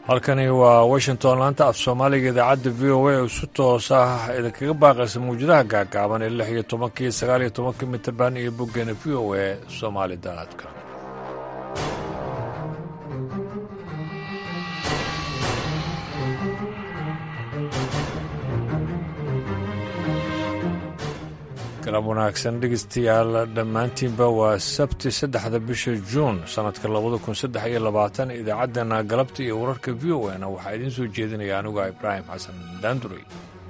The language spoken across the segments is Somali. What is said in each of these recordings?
halkani waa washington laanta af soomaaliga idaacadda v o a oo si toos ah idinkaga baaqaysa mawjadaha gaagaaban ee lix iyo tobankii sagaal iyo tobankii mitirban iyo boggeena v o a soomaali daadka galab wanaagsan dhegeystayaal dhammaantiinba waa sabti saddexda bisha juun sannadka labada kun saddex iyo labaatan idaacaddana galabta iyo wararka v o na waxaa idiin soo jeedinaya anuga ibraahim xasan daanduray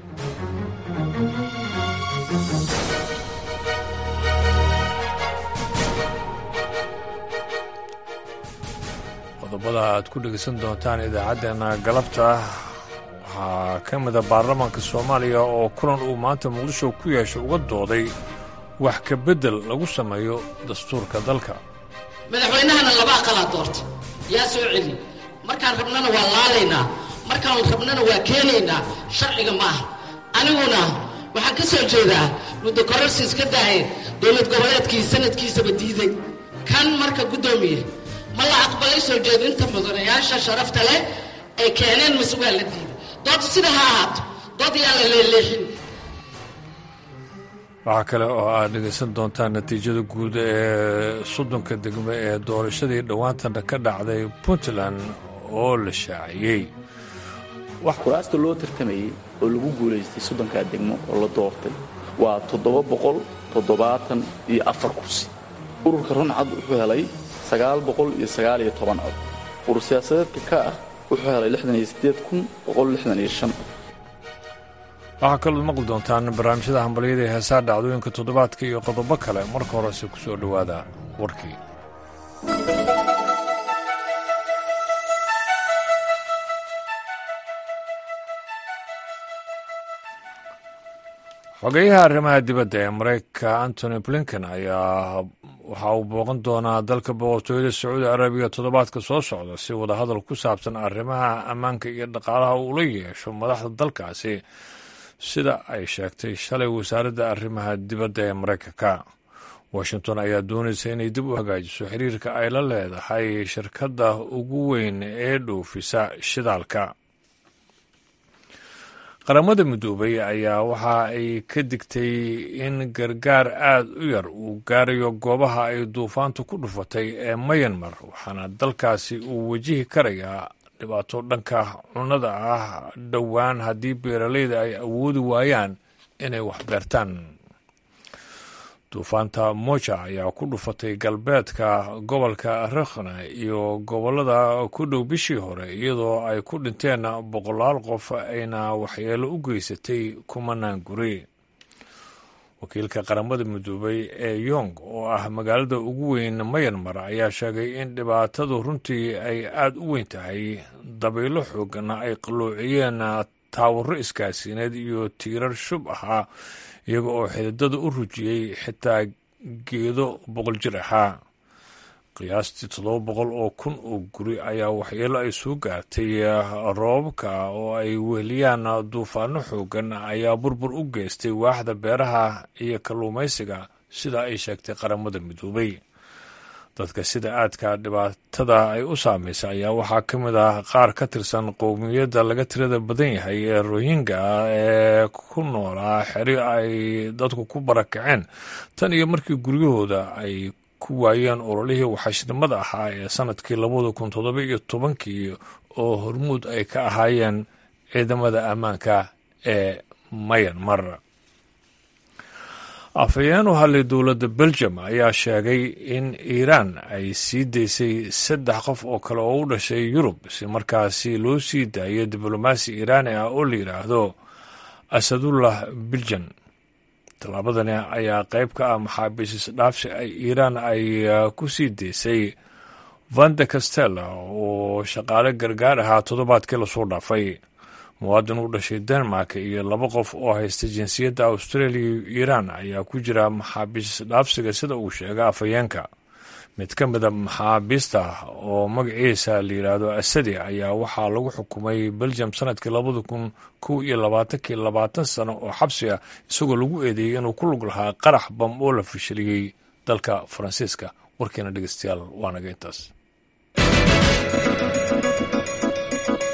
qodobada aad ku dhegeysan doontaan idaacaddeenna galabta waxaa ka mida baarlamaanka soomaaliya oo kulan uu maanta muqdisho ku yeeshay uga dooday wax ka beddel lagu sameeyo dastuurka dalka madaxweynahana laba aqalaa doorta yaa soo celi markaan rabnana waa laalaynaa markaan rabnana waa keenaynaa sharciga maaha aniguna waxaan ka soo jeedaa muddo kororsiis ka daaheen dowlad goboleedkii sanadkiisaba diiday kan marka guddoomiye ma la aqbalay soo jeedinta mudanayaasha sharafta leh ay keeneen mase waa la diiday dood sida ha ahaato dood yaa la leeleexin waxaa kale oo aad dhegaysan doontaan natiijada guud ee soddonka degme ee doorashadii dhowaantana ka dhacday puntland oo la shaaciyey kuraasta loo tartamayey oo lagu guulaystay soddonkaa degmo oo la doortay waa toddoba boqol toddobaatan iyo afar kursi ururka runcad wuxuu helay sagaal boqol iyo sagaal iyo toban cod urur siyaasadeedka ka ah wuxuu helay lixdan iyo siddeed kun boqol lixdan iyo shan cod waxaa kalood maqli doontaan barnaamijyada hambalyada ee heesaa dhacdooyinka toddobaadka iyo qodobo kale marka horese ku soo dhowaada warkii xogeyaha arrimaha dibadda ee maraykanka antony blinken ayaa waxa uu booqan doonaa dalka boqortooyada sacuudi arabiya toddobaadka soo socda si wadahadal ku saabsan arrimaha ammaanka iyo dhaqaalaha uula yeesho madaxda dalkaasi sida ay sheegtay shalay wasaaradda arrimaha dibadda ee maraykanka washington ayaa doonaysa inay dib u hagaajiso xiriirka ay la leedahay shirkadda ugu weyn ee dhoofisa shidaalka qaramada midoobay ayaa waxa ay ka digtay in gargaar aad u yar uu gaarayo goobaha ay duufaantu ku dhufatay ee mayanmar waxaana dalkaasi uu wajihi karayaa dhibaato dhanka cunnada ah dhowaan haddii beeralayda ay awoodi waayaan inay wax beertaan duufaanta moja ayaa ku dhufatay galbeedka gobolka rakhna iyo gobollada ku dhow bishii hore iyadoo ay ku dhinteen boqolaal qof ayna waxyeelo u geysatay kumanaan guri wakiilka qaramada midoobay ee yong oo ah magaalada ugu weyn mayanmar ayaa sheegay in dhibaatadu runtii ay aad u weyn tahay dabaylo xoogana ay qalloociyeen taawaro iskaasiineed iyo tiirar shub ahaa iyaga oo xididada u rujiyey xitaa geedo boqol jir ahaa qiyaastii toddoba boqol oo kun oo guri ayaa waxyeelo ay soo gaartay roobabka oo ay weheliyaan duufaano xoogan ayaa burbur u geystay waaxda beeraha iyo kalluumaysiga sida ay sheegtay qaramada midoobay dadka sida aadka dhibaatada ay u saamaysa ayaa waxaa ka mid ah qaar ka tirsan qowmiyadda laga tirada badan yahay ee rohinga ee ku noolaa xeri ay dadku ku barakaceen tan iyo markii guryahooda ay ku waayeen ololihii waxashnimada ahaa ee sanadkii labada kun toddoba iyo tobankii oo hormuud ay ka ahaayeen ciidamada ammaanka ee mayanmar afhayeen u hadlay dowladda belgium ayaa sheegay in iiraan ay sii daysay saddex qof oo kale oo u dhashay yurub si markaasi loo sii daayo diblomaasi iiraani ah oo la yidhaahdo asadullah biljan tallaabadani ayaa qayb ka ah maxaabiis isdhaafsi ay iiraan ay ku sii daysay vande castella oo shaqaale gargaar ahaa toddobaadkii lasoo dhaafay muwaadin u dhashay denmark iyo laba qof oo haysta jinsiyadda australia iyo iiraan ayaa ku jira maxaabiis isdhaafsiga sida uu sheega afhayeenka mid ka mida maxaabiista oo magaciisa la yidhaahdo asadi ayaa waxaa lagu xukumay belgium sanadkii labada kun kow iyo labaatankii labaatan sano oo xabsi ah isagoo lagu eedeeyey inuu ku lug lahaa qarax bam oo la fashiliyey dalka faransiiska warkeena dhegeystayaal waa naga intaas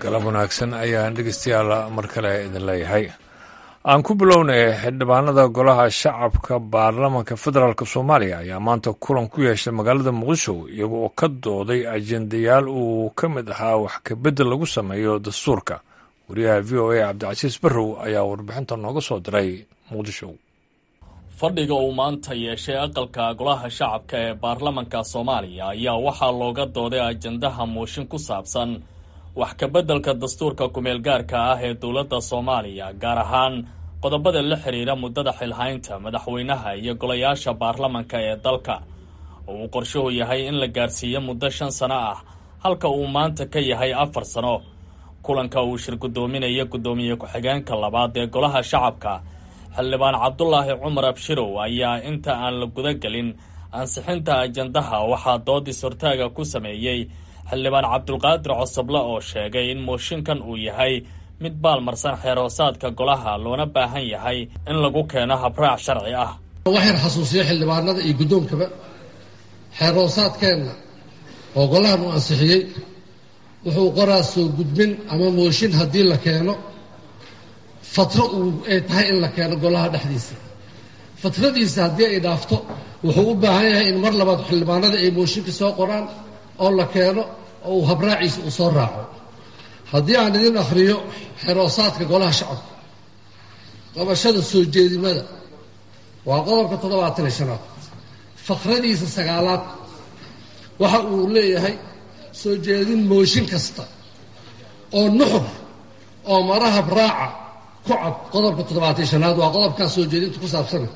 galab wanaagsan ayaan dhegeystayaal mar kale idin leeyahay aan ku bilownay xildhibaanada golaha shacabka baarlamanka federaalk soomaaliya ayaa maanta kulan ku yeeshay magaalada muqdisho iyaga oo ka dooday ajendayaal uu ka mid ahaa wax kabedel lagu sameeyo dastuurka wariyaha v o a cabdicasiis barrow ayaa warbixinta nooga soo diray muqdisho fadhiga uu maanta yeeshay aqalka golaha shacabka ee baarlamanka soomaaliya ayaa waxaa looga dooday ajendaha mooshin ku saabsan wax kabeddelka dastuurka ku-meelgaarka ah ee dowladda soomaaliya gaar ahaan qodobada la xidhiira muddada xilhaynta madaxweynaha iyo golayaasha baarlamanka ee dalka oo uu qorshuhu yahay in la gaarsiiyo muddo shan sano ah halka uu maanta ka yahay afar sano kulanka uu shir guddoominaya guddoomiye ku-xigeenka labaad ee golaha shacabka xildhibaan cabdulaahi cumar abshirow ayaa inta aan la guda gelin ansixinta ajendaha waxaa doodis hortaaga ku sameeyey xildhibaan cabdulqaadir cosoble oo sheegay in mooshinkan uu yahay mid baalmarsan xeerhoosaadka golaha loona baahan yahay in lagu keeno habraac sharci ah waxaan xasuusiya xildhibaanada iyo guddoonkaba xeerhoosaadkeenna oo golahan uu ansixiyey wuxuu qoraa soo gudbin ama mooshin haddii la keeno fatro uu ay tahay in la keeno golaha dhexdiisa fatradiisa haddii ay dhaafto wuxuu u baahan yahay in mar labaad xildhibaanada ay mooshinka soo qoraan oo la keeno oo uu habraaciisa uu soo raaco haddii aan idin akhriyo xeroosaadka golaha shacabka qabashada soo jeedimada waa qodobka toddobaatan iyo shanaad fakradiisa sagaalaad waxa uu leeyahay soo jeedin mooshin kasta oo nuxur oo mara habraaca ku cad qodobka toddobaatan iyo shanaad waa qodobkaas soo jeedinta ku saabsana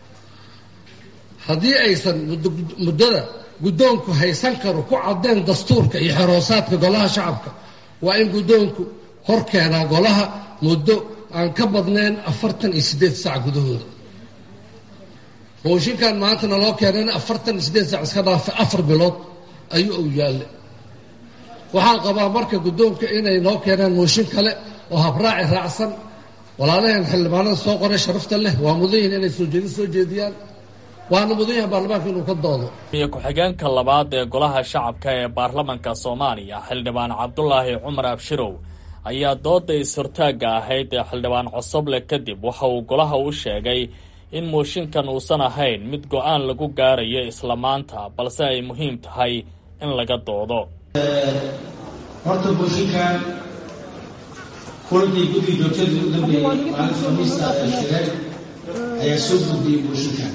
haddii aysan muddada guddoonku haysan karo ku caddeen dastuurka iyo xeroosaadka golaha shacabka waa in guddoonku hor keenaa golaha muddo aan ka badnayn afartan iyo siddeed saac gudahooda mooshinkan maantana loo keenayna afartan iyo siddeed saac iska dhaafay afar bilood ayuu uu yaalle waxaan qabaa marka guddoonka inay noo keenaan mooshin kale oo habraaci raacsan walaalaheen xildhibaanada soo qoray sharafta leh waa mudan yihin inay soo jeedin soo jeediyaan waana mudan yahay baarlamaanka inuu ka doodo iyo ku-xigeenka labaad ee golaha shacabka ee baarlamanka soomaaliya xildhibaan cabdulaahi cumar abshirow ayaa dooda is-hortaagga ahayd ee xildhibaan cosoble kadib waxa uu golaha u sheegay in mooshinkan uusan ahayn mid go-aan lagu gaarayo isla maanta balse ay muhiim tahay in laga doodo horta mooshinkan kulankii guddiga joogtadii u dambeeyey maalinta khamiista ee shireen ayaa soo gudbiyey mooshinkan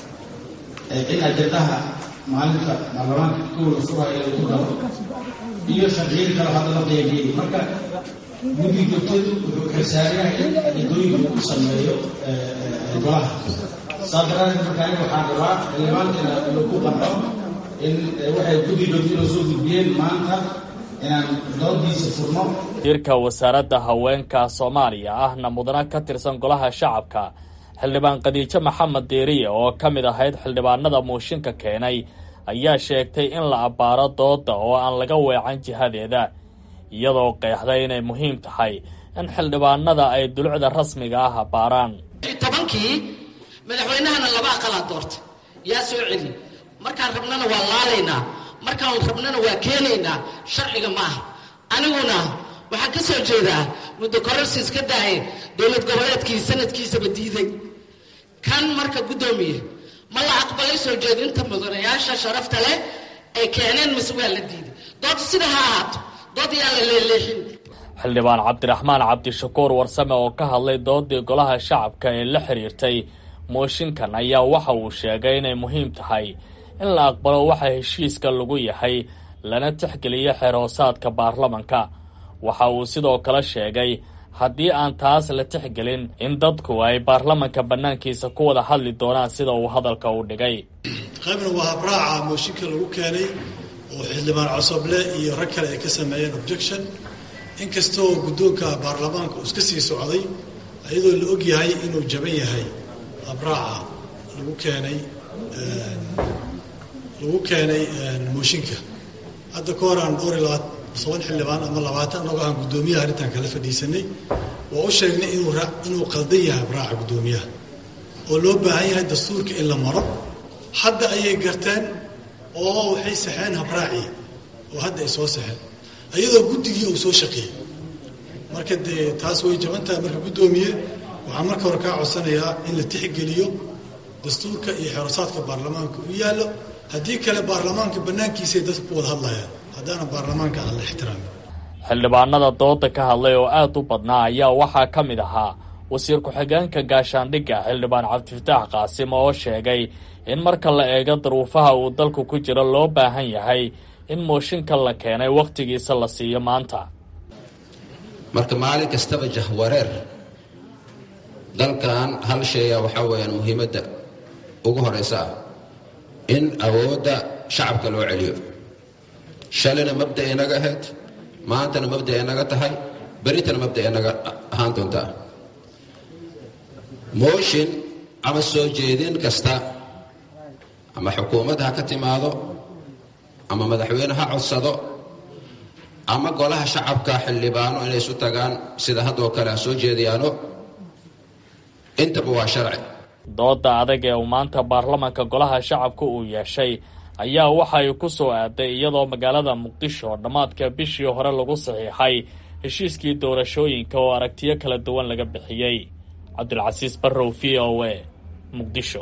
in ajendaha maalinta baarlamaanka kowda furaya lagu daro iyo sharciyada kale hadda la qeybiyey marka guddiga joogtadu wuxuu xilsaarayahay in ajendooyinka u sameeyo golaha saa daraadeed marka aniga waxaan rabaa xildhibaankeena inuu ku qanco in waxay guddiga joogtada soo gudbiyeen maanta inaan doodiisa furno wasiirka wasaaradda haweenka soomaaliya ahna mudana ka tirsan golaha shacabka xildhibaan khadiijo maxamed deeriye oo ka mid ahayd xildhibaanada mooshinka keenay ayaa sheegtay in la abbaaro dooda oo aan laga weecan jihadeeda iyadoo qeexday inay muhiim tahay in xildhibaanada ay dulucda rasmiga ah abbaaraan tobankii madaxweynahana laba aqalaa doortay yaa soo celi markaan rabnana waa laalaynaa markaan rabnana waa keenaynaa sharciga maaha aniguna waxaan ka soo jeedaa muddo kororsi iska daaye dowlad goboleedkii sanadkiisaba diiday kan marka guddoomiye ma la aqbalay soo jeedinta mudanayaasha sharafta leh ay keeneen mise waa la diiday dood sida ha ahaato dood yaa la leeleexin xildhibaan cabdiraxmaan cabdishakuur warsame oo ka hadlay doodii golaha shacabka ee la xiriirtay mooshinkan ayaa waxa uu sheegay inay muhiim tahay in la aqbalo waxa heshiiska lagu yahay lana tixgeliyo xeerhoosaadka baarlamanka waxa uu sidoo kale sheegay haddii aan taas la tixgelin in dadku ay baarlamanka bannaankiisa ku wada hadli doonaan sida uu hadalka u dhigay qaybna waa habraaca mooshinka lagu keenay oo xildhibaan cosoble iyo rag kale ay ka sameeyeen objection inkastoo guddoonka baarlamaanka uu iska sii socday iyadoo la og yahay inuu jaban yahay habraaca lagu keenay lagu keenay mooshinka hadda ka hor aan dhowr iyo labaat toban xildhibaan ama labaatan anagoo aan guddoomiyaha arrintan kala fadhiisanay waa u sheegnay inuu inuu qaldan yahay habraaca guddoomiyaha oo loo baahan yahay dastuurka in la maro hadda ayay garteen oo waxay saxeen habraacii oo hadda ay soo saxeen iyadoo guddigii uu soo shaqeeyey marka dee taas way jaban tahay marka guddoomiye waxaan marka hore kaa codsanayaa in la tixgeliyo dastuurka iyo xerosaadka baarlamaanka u yaallo haddii kale baarlamaanka bannaankiisay dadka ku wada hadlayaan haddaana baarlamaanka aan la ixtiraamin xildhibaanada dooda ka hadlay oo aad u badnaa ayaa waxaa ka mid ahaa wasiir ku-xigeenka gaashaandhigga xildhibaan cabdifataax qaasim oo sheegay in marka la eego daruufaha uu dalku ku jiro loo baahan yahay in mooshinka la keenay wakhtigiisa la siiyo maanta marka maalin kastaba jahwareer dalkan hal shaya waxaa weeyaan muhiimadda ugu horaysa ah in awoodda shacabka loo celiyo shalayna mabda inaga ahayd maantana mabda inaga tahay berritana mabda inaga ahaan doontaa mooshin ama soo jeedin kasta ama xukuumad ha ka timaado ama madaxweyne ha codsado ama golaha shacabka xildhibaano inay isu tagaan sida haddoo kale ha soo jeediyaano intaba waa sharci dooda adag ee uu maanta baarlamanka golaha shacabka uu yeeshay ayaa waxa ay ku soo aaday iyadoo magaalada muqdisho dhammaadka bishii hore lagu saxiixay heshiiskii doorashooyinka oo aragtiyo kala duwan laga bixiyey cabdilcasiis barrow v o a muqdisho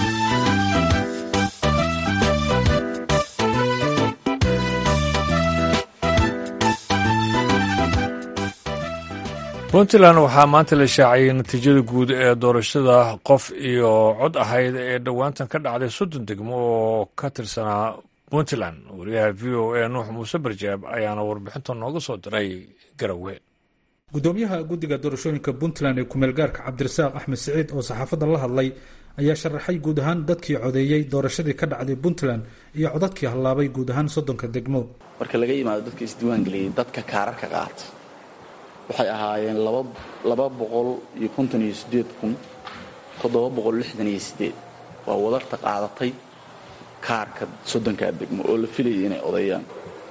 puntland waxaa maanta la shaaciyey natiijada guud ee doorashada qof iyo cod ahayd ee dhowaantan ka dhacday soddon degmo oo ka tirsanaa puntland wariyaha v o a nuux muuse barjaab ayaana warbixinta nooga soo diray garowe gudoomiyaha guddiga doorashooyinka puntland ee kumeel gaarka cabdirasaaq axmed siciid oo saxaafadda la hadlay ayaa sharaxay guud ahaan dadkii codeeyey doorashadii ka dhacday puntland iyo codadkii hallaabay guud ahaan soddonka degmo marka laga yimaado dadka isdiiwaangeliyey dadka kaararka qaata waxay ahaayeen laba boqol iyo konton iyo sideed kun toddoba boqol lixdan iyo sideed waa wadarta qaadatay kaarka soddonkaa degmo oo la filayay inay odeeyaan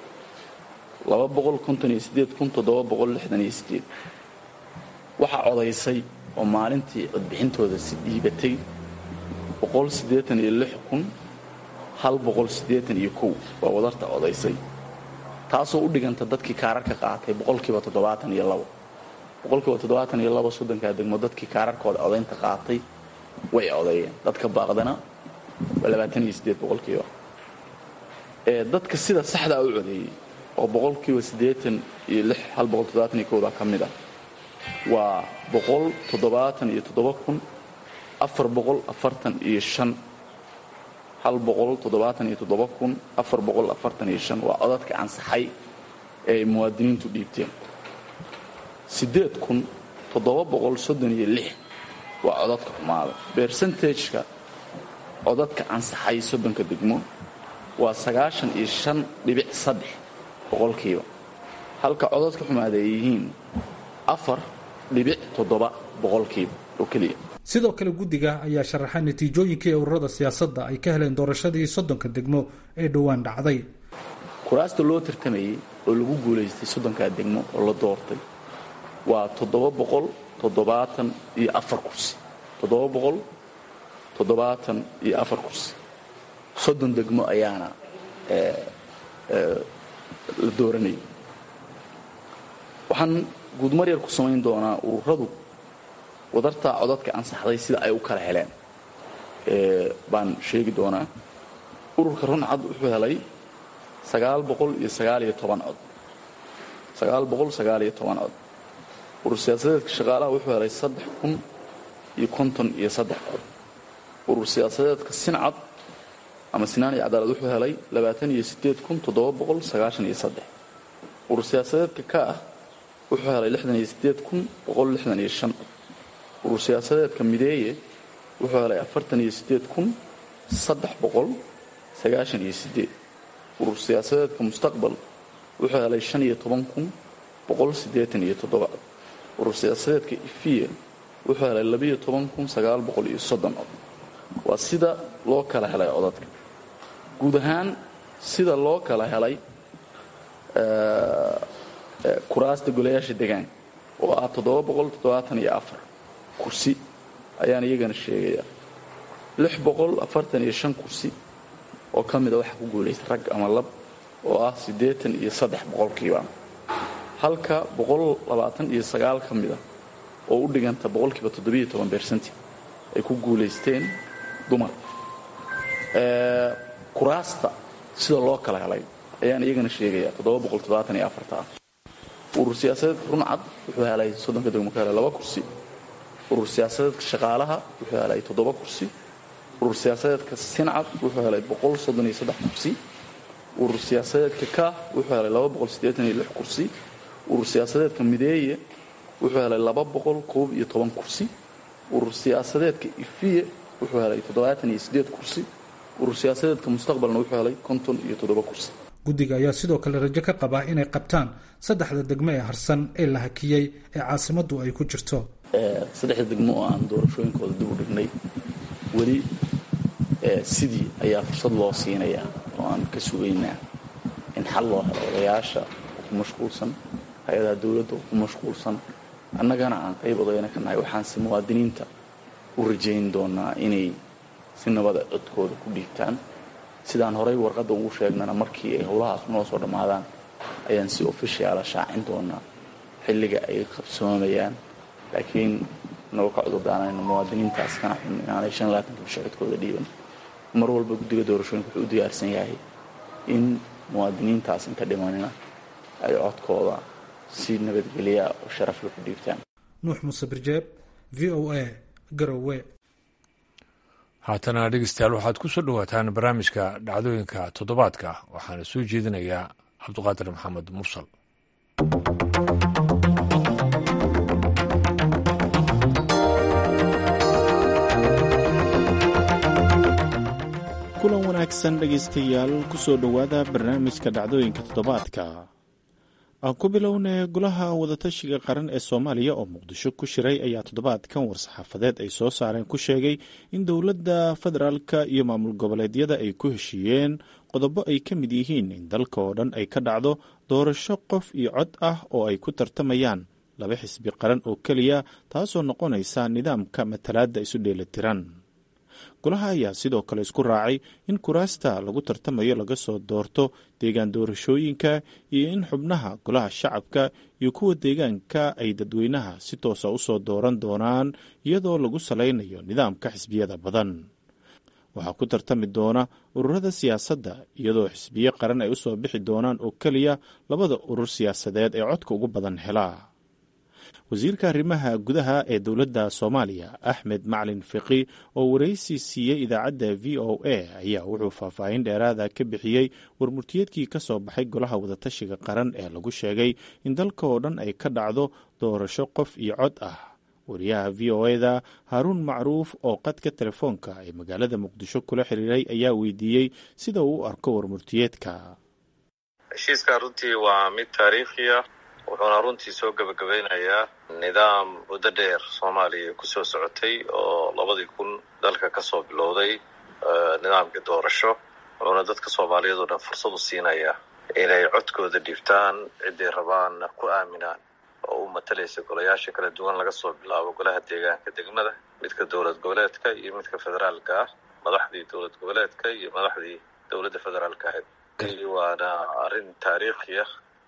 laba boqol konton iyo sideed kun toddoba boqol lixdan iyo sideed waxaa odaysay oo maalintii codbixintooda si dhiibatay boqol siddeetan iyo lix kun hal boqol siddeetan iyo kow waa wadarta odaysay taasoo u dhiganta dadkii kaararka qaatay boqolkiiba toddobaatan iyo labo boqolkiiba toddobaatan iyo labo soddonkaa degmo dadkii kaararkooda odaynta qaatay way odeeyeen dadka baaqdana waa labaatan iyo siddeed boqolkiiba ee dadka sida saxdaa u codeeyey oo boqolkiiba siddeetan iyo lix hal boqol toddobaatan iyo kowda ka mid ah waa boqol toddobaatan iyo toddoba kun afar boqol afartan iyo shan hal boqol toddobaatan iyo toddoba kun afar boqol afartan iyo shan waa codadka ansaxay ee ay muwaadiniintu dhiibteen siddeed kun toddoba boqol soddon iyo lix waa codadka xumaada bersentageka codadka ansaxay soddonka degmo waa sagaashan iyo shan dhibic saddex boqolkiiba halka codadka xumaada ay yihiin afar dhibic toddoba boqolkiiba oo keliya sidoo kale guddiga ayaa sharaxay natiijooyinkii ururada siyaasadda ay ka heleen doorashadii soddonka degmo ee dhowaan dhacday kuraasta loo tartamayey oo lagu guulaystay soddonkaa degmo oo la doortay waa toddoba boqol toddobaatan iyo afar kursi toddoba boqol toddobaatan iyo afar kursi soddon degmo ayaana la dooranayay waxaan guudmar yar ku samayn doonaa ururadu wadartaa codadka ansaxday sida ay u kala heleen baan sheegi doonaa ururka runcad wuxuu helay sagaal boqol iyo sagaaliyo toban cod sagaal boqol sagaaliyo toban cod urur siyaasadeedka shaqaalaha wuxuu helay saddex kun iyo konton iyo saddex cod urur siyaasadeedka sincad ama sinaan iyo cadaalad wuxuu helay labaatan iyo sideed kun toddoba boqol sagaashan iyo saddex urur siyaasadeedka ka ah wuxuu helay lixdan iyo sideed kun boqol lixdan iyo shan cod urur siyaasadeedka mideeye wuxuu helay afartan iyo sideed kun saddex boqol sagaashan iyo sideed urur siyaasadeedka mustaqbal wuxuu helay shan iyo toban kun boqol siddeetan iyo toddoba cod urur siyaasadeedka ifiya wuxuu helay labiyo toban kun sagaal boqol iyo soddon cod waa sida loo kala helay codadka guud ahaan sida loo kala helay kuraasta golayaasha degaanka oo ah toddoba boqol toddobaatan iyo afar kursi ayaan iyagana sheegayaa lix boqol afartan iyo shan kursi oo ka mida waxaa ku guulaystay rag ama lab oo ah siddeetan iyo saddex boqolkiiba halka iyo sagaal ka mid a oo u dhiganta boqolkiiba bercenti ay ku guulaysteen dumar kuraasta sida loo kala helay ayaan iyagana sheegaya ah urur siyaasadeedka runcad wuxuu helay soddonka degmo ka helay laba kursi urur siyaasadeedka shaqaalaha wuxuu helay toddoba kursi urur siyaasadeedka sincad wuxuu helay boqol soddon iyo saddex kursi urur siyaasadeedka kaah wuxuu helay laba boqol siddeetan iyo lix kursi urur siyaasadeedka mideeye wuxuu helay laba boqol koob iyo toban kursi urur siyaasadeedka ifiye wuxuu helay toddobaatan iyo siddeed kursi urur siyaasadeedka mustaqbalna wuxuu helay konton iyo toddoba kursi guddiga ayaa sidoo kale rajo ka qabaa inay qabtaan saddexda degmo ee harsan ee la hakiyey ee caasimaddu ay ku jirto saddexda degmo oo aan doorashooyinkooda dib u dhignay weli sidii ayaa fursad loo siinayaa oo aan ka sugaynaa in xal loo helo odayaasha oo ku mashquulsan hay-adaha dowladda oo ku mashquulsan annagana aan qayb odayna ka nahay waxaanse muwaadiniinta u rajayn doonaa inay si nabada codkooda ku dhiigtaan sidaan horay warqadda ugu sheegnana markii ay howlahaas noo soo dhammaadaan ayaan si ofishiala shaacin doonaa xilliga ay qabsoomayaan laakiin nagoo ka cudurdaanayno muwaadiniintaas kana xun inaanay shan labaatanka bisho codkooda dhiiban mar walba guddiga doorashooyinka wuxuu u diyaarsan yahay in muwaadiniintaas inta dhimanina ay codkooda si nabadgelya oo sharafla ku dhiibtaan nuux muuse birjeeb v o a garowe haatana dhegeystayaal waxaad ku soo dhowaataan barnaamijka dhacdooyinka toddobaadka waxaana soo jeedinayaa cabduqaadir maxamed mursal kulan wanaagsan dhegaystayaal ku soo dhowaada barnaamijka dhacdooyinka toddobaadka aan ku bilownay golaha wadatashiga qaran ee soomaaliya oo muqdisho ku shiray ayaa toddobaadkan war-saxaafadeed ay soo saareen ku sheegay in dowladda federaalka iyo maamul goboleedyada ay ku heshiiyeen qodobo ay ka mid yihiin in dalka oo dhan ay ka dhacdo doorasho qof iyo cod ah oo ay ku tartamayaan laba xisbi qaran oo keliya taasoo noqonaysa nidaamka matalaadda isu dheelitiran golaha ayaa sidoo kale isku raacay in kuraasta lagu tartamayo laga soo doorto deegaan doorashooyinka iyo in xubnaha golaha shacabka iyo kuwa deegaanka ay dadweynaha si toosa u soo dooran doonaan iyadoo lagu salaynayo nidaamka xisbiyada badan waxaa ku tartami doona ururada siyaasadda iyadoo xisbiyo qaran ay u soo bixi doonaan oo keliya labada urur siyaasadeed ee codka ugu badan helaa wasiirka arrimaha gudaha ee dowladda soomaaliya axmed maclin fiqi oo waraysi siiyey idaacadda v o a ayaa wuxuu faahfaahin dheeraada ka bixiyey warmurtiyeedkii ka soo baxay golaha wadatashiga qaran ee lagu sheegay in dalka oo dhan ay ka dhacdo doorasho qof iyo cod ah wariyaha v o eda haaruun macruuf oo qadka telefoonka ee magaalada muqdisho kula xiriiray ayaa weydiiyey sida uu u arko warmurtiyeedka heshiiska runtii waa mid taariikhiya wuxuuna runtii soo gebagabeynayaa nidaam muddo dheer soomaaliya kusoo socotay oo labadii kun dalka kasoo bilowday nidaamkii doorasho wuxuuna dadka soomaaliyeed oo dhan fursad u siinayaa inay codkooda dhiibtaan ciday rabaanna ku aaminaan oo u matalaysa golayaasha kala duwan laga soo bilaabo golaha deegaanka degmada midka dowlad goboleedka iyo midka federaalka ah madaxdii dowlad goboleedka iyo madaxdii dowladda federaalka ahayd waana arrin taariikhiya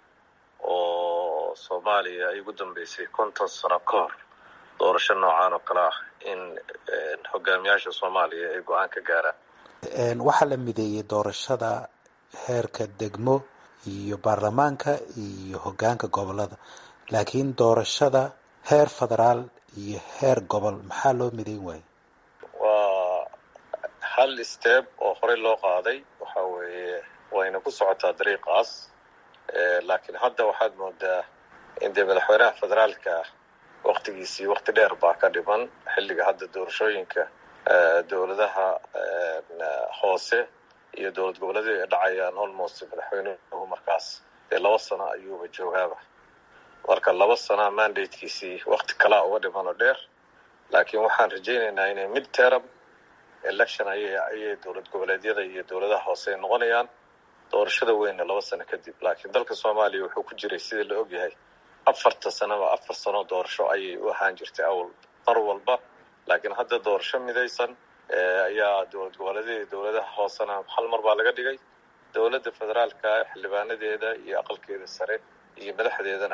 oo soomaaliya ay ugu dambeysay konton sano ka hor doorasho noocaan oo kale ah in hogaamiyaasha soomaaliya ay go-aan ka gaaraan waxaa la mideeyey doorashada heerka degmo iyo baarlamaanka iyo hogaanka gobolada laakiin doorashada heer federaal iyo heer gobol maxaa loo mideyn waayo waa hal steeb oo horey loo qaaday waxa weeye wayna ku socotaa dariiqaas laakiin hadda waxaad moodaa in dee madaxweynaha federaalka waktigiisii wakti dheer baa ka dhiman xilliga hadda doorashooyinka dowladaha hoose iyo dowlad goboleedyada ay dhacayaan almost madaxweynuhu markaas dee laba sano ayuuba joogaaba marka laba sana mandatekiisii wakti kalaa uga dhiman oo dheer laakiin waxaan rajaynaynaa inay mid terab election ayay ayay dowlad goboleedyada iyo dowladaha hoose ay noqonayaan doorashada weynna laba sano kadib laakiin dalka soomaaliya wuxuu ku jiray sidii la ogyahay afarta sanaba afar sano doorasho ayay u ahaan jirtay awal mar walba laakiin hadda doorasho midaysan ayaa dowlad goboleedyada dowladaha hoosena hal mar baa laga dhigay dowladda federaalka xildhibaanadeeda iyo aqalkeeda sare iyo madaxdeedana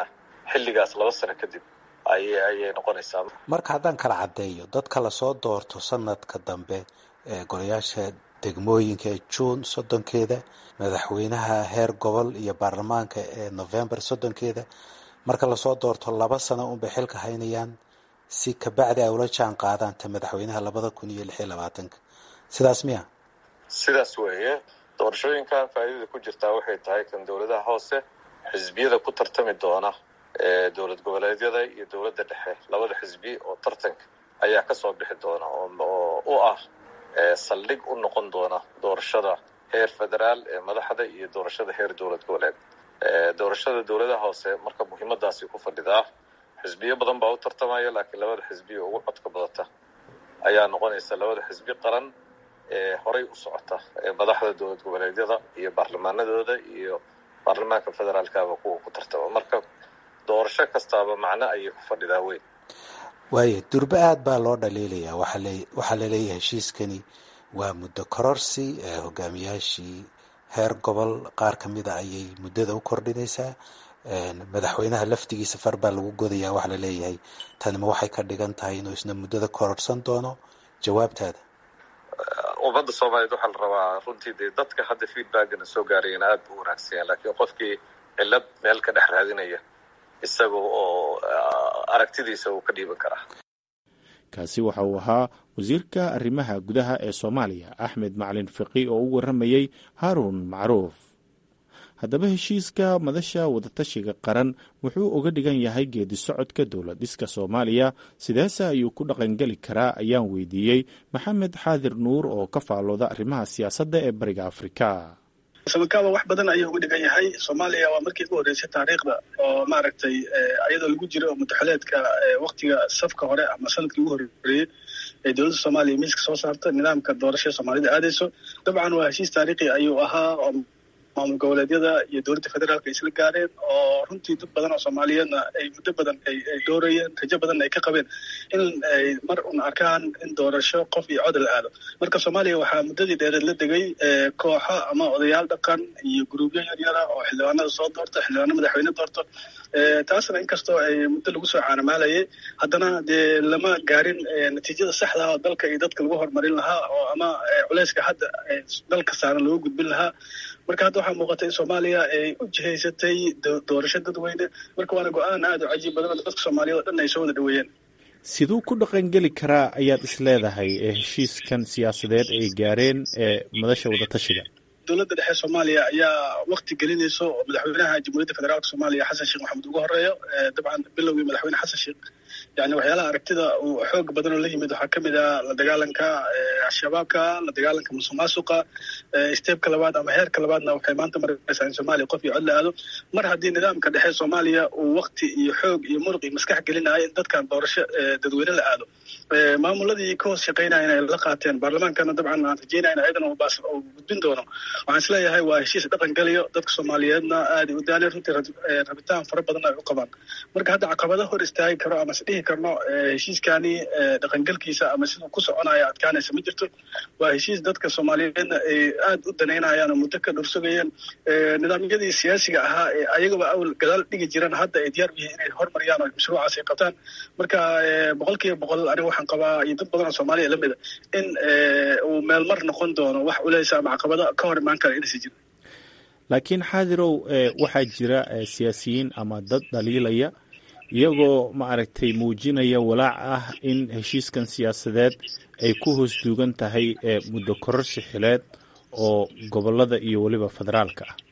xilligaas laba sano kadib ayay ayay noqonaysaa marka haddaan kala caddeeyo dadka lasoo doorto sanadka dambe ee golayaasha degmooyinka ee juun soddonkeeda madaxweynaha heer gobol iyo baarlamaanka ee november soddonkeeda marka lasoo doorto laba sano unbay xilka haynayaan si kabacdi ay ula jaan qaadaan ta madaxweynaha labada kun iyo lix iyo labaatanka sidaas miya sidaas weeye doorashooyinkan faa'iidada ku jirtaa waxay tahay kan dowladaha hoose xisbiyada ku tartami doona ee dowlad goboleedyada iyo dowladda dhexe labada xisbi oo tartanka ayaa kasoo bixi doona oo u ah saldhig u noqon doona doorashada heer federaal ee madaxda iyo doorashada heer dowlad goboleed doorashada dowladaha hoose marka muhiimadaasi ku fadhidaa xisbiyo badan baa u tartamaya laakiin labada xisbi oo ugu codka badata ayaa noqonaysa labada xisbi qaran ee horay u socota ee madaxda dowlad goboleedyada iyo baarlamaanadooda iyo baarlamaanka federaalkaba kuwa ku tartama marka doorasho kastaaba macno ayay ku fadhidaa weyn waayo durbe aad baa loo dhaliilayaa waxaa laleeyahay heshiiskani waa muddo kororsi hogaamiyaashii heer gobol qaar ka mida ayay muddada u kordhinaysaa madaxweynaha laftigiisa far baa lagu godayaa waxaa laleeyahay tanima waxay ka dhigan tahay inuu isna muddada kororsan doono jawaabtaada ummadda soomaaliyeed waxaa la rabaa runtii dee dadka hadda feedbackana soo gaarayana aad bu u wanaagsanyaa laakiin qofkii cilad meel ka dhex raadinaya isaga oo aragtidiisa uu ka dhiiban karaa kaasi waxa uu ahaa wasiirka arrimaha gudaha ee soomaaliya axmed macalin fiqi oo u warramayey haaruun macruuf haddaba heshiiska madasha wadatashiga qaran wuxuu uga dhigan yahay geedi socodka dowlad dhiska soomaaliya sideese ayuu ku dhaqangeli karaa ayaan weydiiyey maxamed xaadir nuur oo ka faalooda arrimaha siyaasadda ee bariga afrika samakaaba wax badan ayuu uga dhigan yahay soomaaliya waa markii ugu horreysay taariikhda oo maaragtay iyadoo lagu jiro mutaxaleedka waktiga safka hore ama sanadkii ugu horreeyey ee dowladda soomaaliya miiska soo saarta nidaamka doorashada soomaalida aadayso dabcan waa heshiis taariikhi ayuu ahaa oo maamul goboleedyada iyo dowladda federaalka ay isla gaareen oo runtii dad badan oo soomaaliyeedna ay muddo badan ay doorayeen rajo badan ay ka qabeen in ay mar un arkaan in doorasho qof iyo cod la aado marka soomaaliya waxaa muddadii dheereed la degay kooxo ama odayaal dhaqan iyo guruubyo yaryara oo xildhibaanada soo doorta xildhibaano madaxweyne doorto taasna inkastoo ay muddo lagu soo caanamaalayay haddana dee lama gaarin natiijada saxda ah oo dalka iyo dadka lagu horumarin lahaa oo ama culeyska hadda dalka saaran looga gudbin lahaa marka hadda waxaa muuqata in soomaaliya ay u jihaysatay doorasho dadweyne marka waana go-aan aad u cajiib badan oo dadka soomaaliyeed oo dhan ay soo wada dhaweeyeen siduu ku dhaqangeli karaa ayaad is leedahay ee heshiiskan siyaasadeed ay gaareen ee madasha wadatashiga dowladda dhexe soomaaliya ayaa wakti gelinayso oo madaxweynaha jamhuuriyadda federaalka soomaaliya xasan sheekh maxamed ugu horeeyo dabcan bilowgii madaxweyne xasan sheekh yani waxyaalaha aragtida uu xoog badan oo la yimid waxaa kamid ah la dagaalanka al-shabaabka la dagaalanka musuq maasuqa steebka labaad ama heerka labaadna waxay maanta maraysaa in soomaaliya qof iyo cod la aado mar haddii nidaamka dhexe soomaaliya uu wakti iyo xoog iyo muruq iyo maskax gelinayo in dadkan doorasho dadweyne la aado maamuladii ka hoos shaqeynaya inay la qaateen baarlamaankana dabcan aan rajeynayna ayadan uu gudbin doono waxaan isleeyahay waa heshiis dhaqan geliyo dadka soomaaliyeedna aada u daaleen runtii rabitaan fara badan ay u qabaan marka hadda caqabado hor istaagi karo ama is dhihi karno heshiiskani dhaqangelkiisa ama siduu ku soconaya adkaanaysa ma jirto waa heshiis dadka soomaaliyeedna ay aada u danaynayaan oo muddo ka dhursugayeen nidaamyadii siyaasiga ahaa ee ayagaba awl gadaal dhigi jiraan hadda ay diyaar yihiin inay hormariyaan oo mashruucaas ay qabtaan marka boqol kiiba boqol aniga waxaan qabaa iyo dad badan oo soomaaliya lamida in uu meelmar noqon doono wax culeysa ama caqabado ka hor imaan kara inaysa jirin laakiin xaadirow waxaa jira siyaasiyiin ama dad dhaliilaya iyagoo maaragtay muujinaya walaac ah in heshiiskan siyaasadeed ay ku hoos duugan tahay muddo kororsi xileed oo gobolada iyo weliba federaalka ah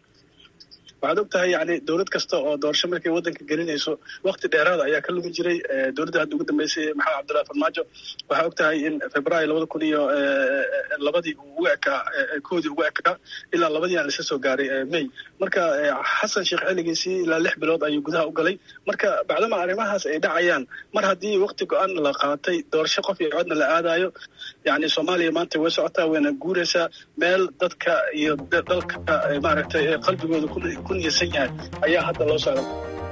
waxaad og tahay yani dowlad kasta oo doorasho markay waddanka gelinayso wakti dheeraada ayaa ka lugi jiray dowladda hadda ugu dambeysay maxamed cabdullahi farmaajo waxaa og tahay in februaayo labada kun iyo labadii ugu ekaa koodii ugu ekaa ilaa labadii aan lasa soo gaaray may marka xasan sheekh xilligiisii ilaa lix bilood ayuu gudaha u galay marka bacdama arrimahaas ay dhacayaan mar haddii wakti go-aan la qaatay doorasho qof iyo codna la aadayo yani soomaaliya maanta way socotaa wayna guuraysaa meel dadka iyo dalka maaragtay qalbigooda ku niyadsan yahay ayaa hadda loo socda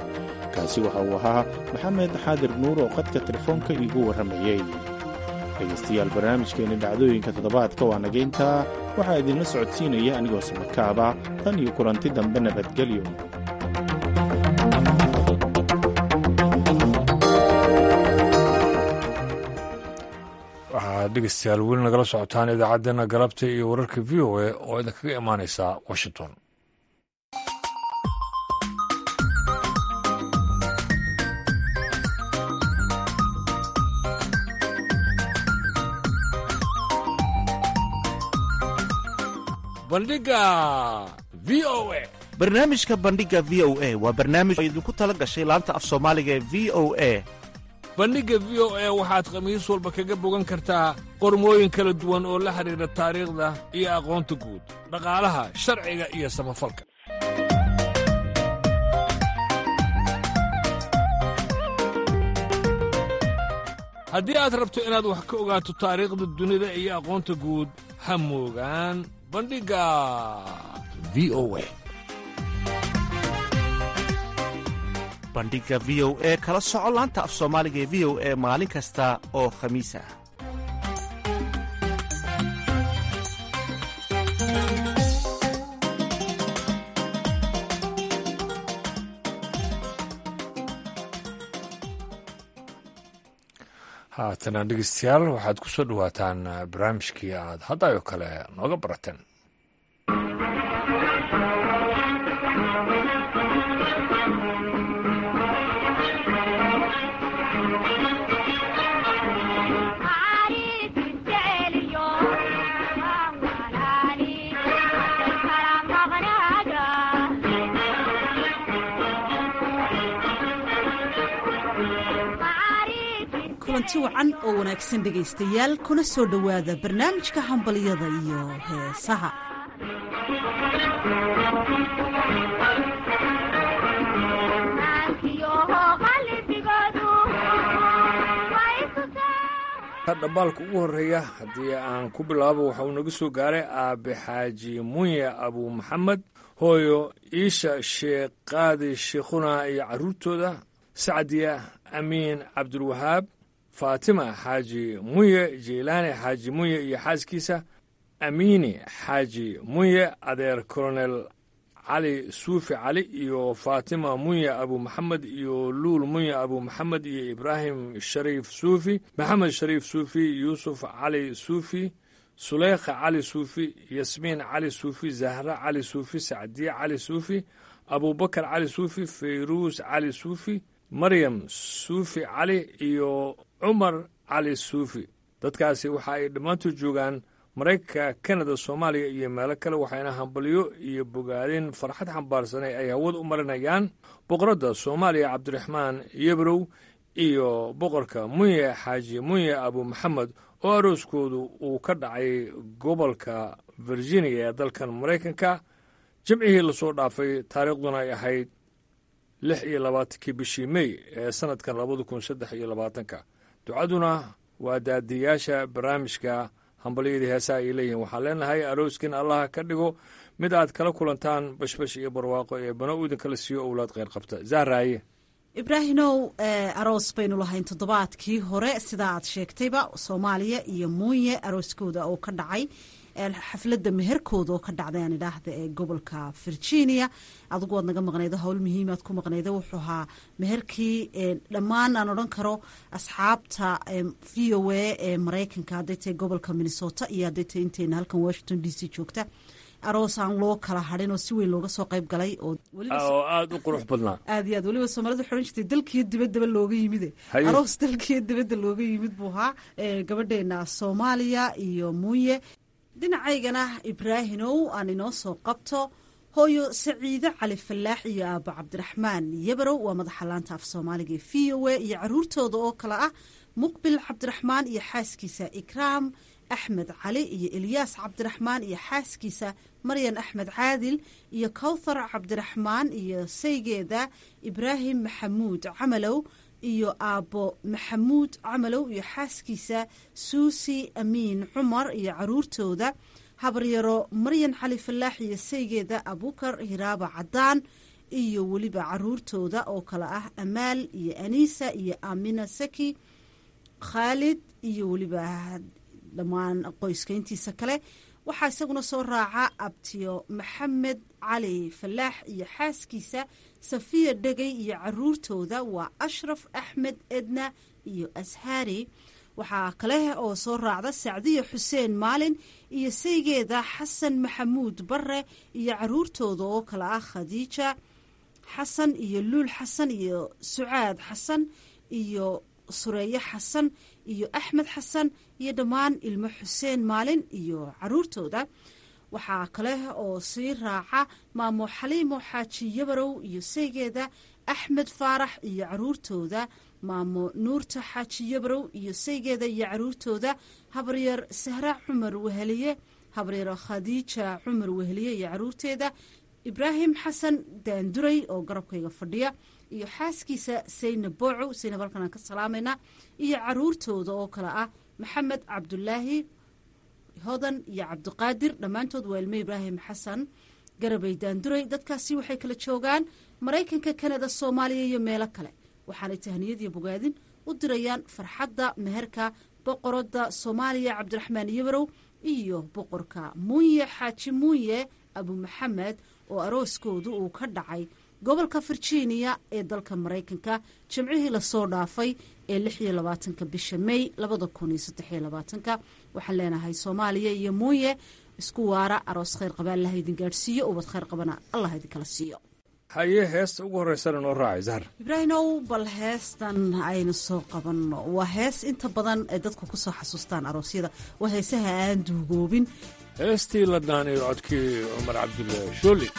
kaasi waxa uu ahaa maxamed xaadir nuur oo qadka telefoonka iigu warramayey dhegaystayaal barnaamijkeenna dhacdooyinka toddobaadka waa nagayntaa waxaa idinla socodsiinaya anigoo samakaaba tan iyo kulanti dambe nabadgelyo waxaad dhegeystayaal weli nagala socotaan idaacaddeenna galabta iyo wararka v o a oo idinkaga imaaneysa washington bandhiga v o a barnaamijka bandhiga v o a waa barnaamij oo idinku tala gashay laanta af soomaaliga ee v o a bandhigga v o a waxaad khamiis walba kaga bogan kartaa qormooyin kala duwan oo la xidhiidha taariikhda iyo aqoonta guud dhaqaalaha sharciga iyo samafalka haddii aad rabto inaad wax ka ogaato taariikhda dunida iyo aqoonta guud ha moogaan bandhigga v o a bandhiga v o e kala soco laanta af soomaaliga ee v o e maalin kasta oo khamiis ah haatana dhegeystayaal waxaad ku soo dhowaataan barnaamijkii aad haddayo kale nooga barateen kulanti wacan oo wanaagsan dhegaystayaal kuna soo dhowaada barnaamijka hambalyada iyo heesaha dhambaalka ugu horreeya haddii aan ku bilaabo waxa uu naga soo gaaray aabe xaaji munye abu maxamed hooyo iisha sheekh qaadi sheekhuna iyo carruurtooda sacdiya amiin cabdulwahaab faatima xaaji munye jeylaani xaaji munye iyo xaaskiisa amiini xaaji munye adeer kolonel cali suufi cali iyo faatima munye abu maxamed iyo luul munye abu maxamed iyo ibraahim shariif suufi maxamed shariif suufi yuusuf cali suufi suleykha cali suufi yasmiin cali suufi zahra cali suufi sacdiye cali suufi abubakar cali suufi fayruus cali suufi maryam suufi cali iyo cumar cali suufi dadkaasi waxa ay dhammaantood joogaan maraykanka kanada soomaaliya iyo meelo kale waxayna hambalyo iyo bogaadin farxad xambaarsanay ay hawada u marinayaan boqoradda soomaaliya cabdiraxmaan yebrow iyo boqorka munye xaaji munye abu maxamed oo arooskoodu uu ka dhacay gobolka virginia ee dalkan maraykanka jimcihii lasoo dhaafay taariikhduna ay ahayd lix iyo labaatankii bishii mey ee sannadkan labada kun saddex iyo labaatanka ducaduna waa daadiyaasha barnaamijka hambalyadii heesaha ay leeyihiin waxaan leenahay arooskin allaha ka dhigo mid aad kala kulantaan bashbash iyo barwaaqo ee bano idinkala siiyo owlaad kheyr qabta zahraaye ibraahimow aroos baynu lahayn toddobaadkii hore sida aad sheegtayba soomaaliya iyo muunye arooskooda oo ka dhacay xafladda meherkooda oo ka dhacday aan idhaahda ee gobolka virginia adigu waad naga maqnaydo howl muhiimaad ku maqnayda wuxuu ahaa meherkii dhammaan aan odhan karo asxaabta v o a ee maraykanka hadday tahay gobolka minnesota iyo hadday tahay inteena halkan washington d c joogta aroos aan loo kala hadhin oo si weyn looga soo qayb galay oo oo aada u qurux badnaa aad iyo aad weliba soomaalida waxay odhan jirtay dalkiyo dibaddaba looga yimide aroos dalkiyo dibadda looga yimid buu ahaa gabadheena soomaaliya iyo muuye dhinacaygana ibraahinow aan inoo soo qabto hooyo saciide cali fallaax iyo aabo cabdiraxmaan yabarow waa madaxa laanta af soomaaliga ee v o a iyo caruurtooda oo kale ah muqbil cabdiraxmaan iyo xaaskiisa ikraam axmed cali iyo elyaas cabdiraxmaan iyo xaaskiisa maryan axmed caadil iyo kowthar cabdiraxmaan iyo saygeeda ibraahim maxamuud camalow iyo aabbo maxamuud camalow iyo xaaskiisa suusi amiin cumar iyo caruurtooda habaryaro maryan cali fallaax iyo saygeeda abukar hiraaba cadaan iyo weliba caruurtooda oo kale ah amaal iyo aniisa iyo amina saki khaalid iyo weliba dhammaan qoyska intiisa kale waxaa isaguna soo raaca abtiyo maxamed cali fallaax iyo xaaskiisa safiya dhegay iyo caruurtooda waa ashraf axmed edna iyo ashaari waxaa kale oo soo raacda sacdiya xuseen maalin iyo saygeeda xasan maxamuud bare iyo caruurtooda oo kale ah khadiija xasan iyo luul xasan iyo sucaad xasan iyo sureeye xasan iyo axmed xasan iyo dhammaan ilmo xuseen maalin iyo caruurtooda waxaa kale oo sii raaca maamo xaliimo xaaji yabarow iyo saygeeda axmed faarax iyo caruurtooda maamo nuurta xaaji yabarow iyo saygeeda iyo caruurtooda habaryar sahra cumar weheliye habaryar khadiija cumar weheliye iyo caruurteeda ibraahim xasan daanduray oo garabkayga fadhiya iyo xaaskiisa saynab booco saynab halkan aan ka salaamaynaa iyo caruurtooda oo kale ah maxamed cabdulaahi hodan iyo cabdiqaadir dhammaantood waa ilmo ibraahim xasan garabay daanduray dadkaasi waxay kala joogaan maraykanka kanada soomaaliya iyo meelo kale waxaanay tahniyadiyo bogaadin u dirayaan farxadda meherka boqoradda soomaaliya cabdiraxmaan yabarow iyo boqorka muunye xaaji muunye abu maxamed oo arooskoodu uu ka dhacay gobolka virginia ee dalka maraykanka jimcihii lasoo dhaafay ee lix iyo labaatanka bisha may labada kun iyo saddexiyo labaatanka waxaan leenahay soomaaliya iyo muuye isku waara aroos khayr qaba allah idin gaadhsiiyo ubad khayr qabana allah idinkala siiyo haye heesta ugu horreysana noo raacay zahar ibraahimow bal heestan aynu soo qabanno waa hees inta badan ay dadku ku soo xasuustaan aroosyada waa heesaha aan duugoobin heestii la daanayo codkii cumar cabdulle shooli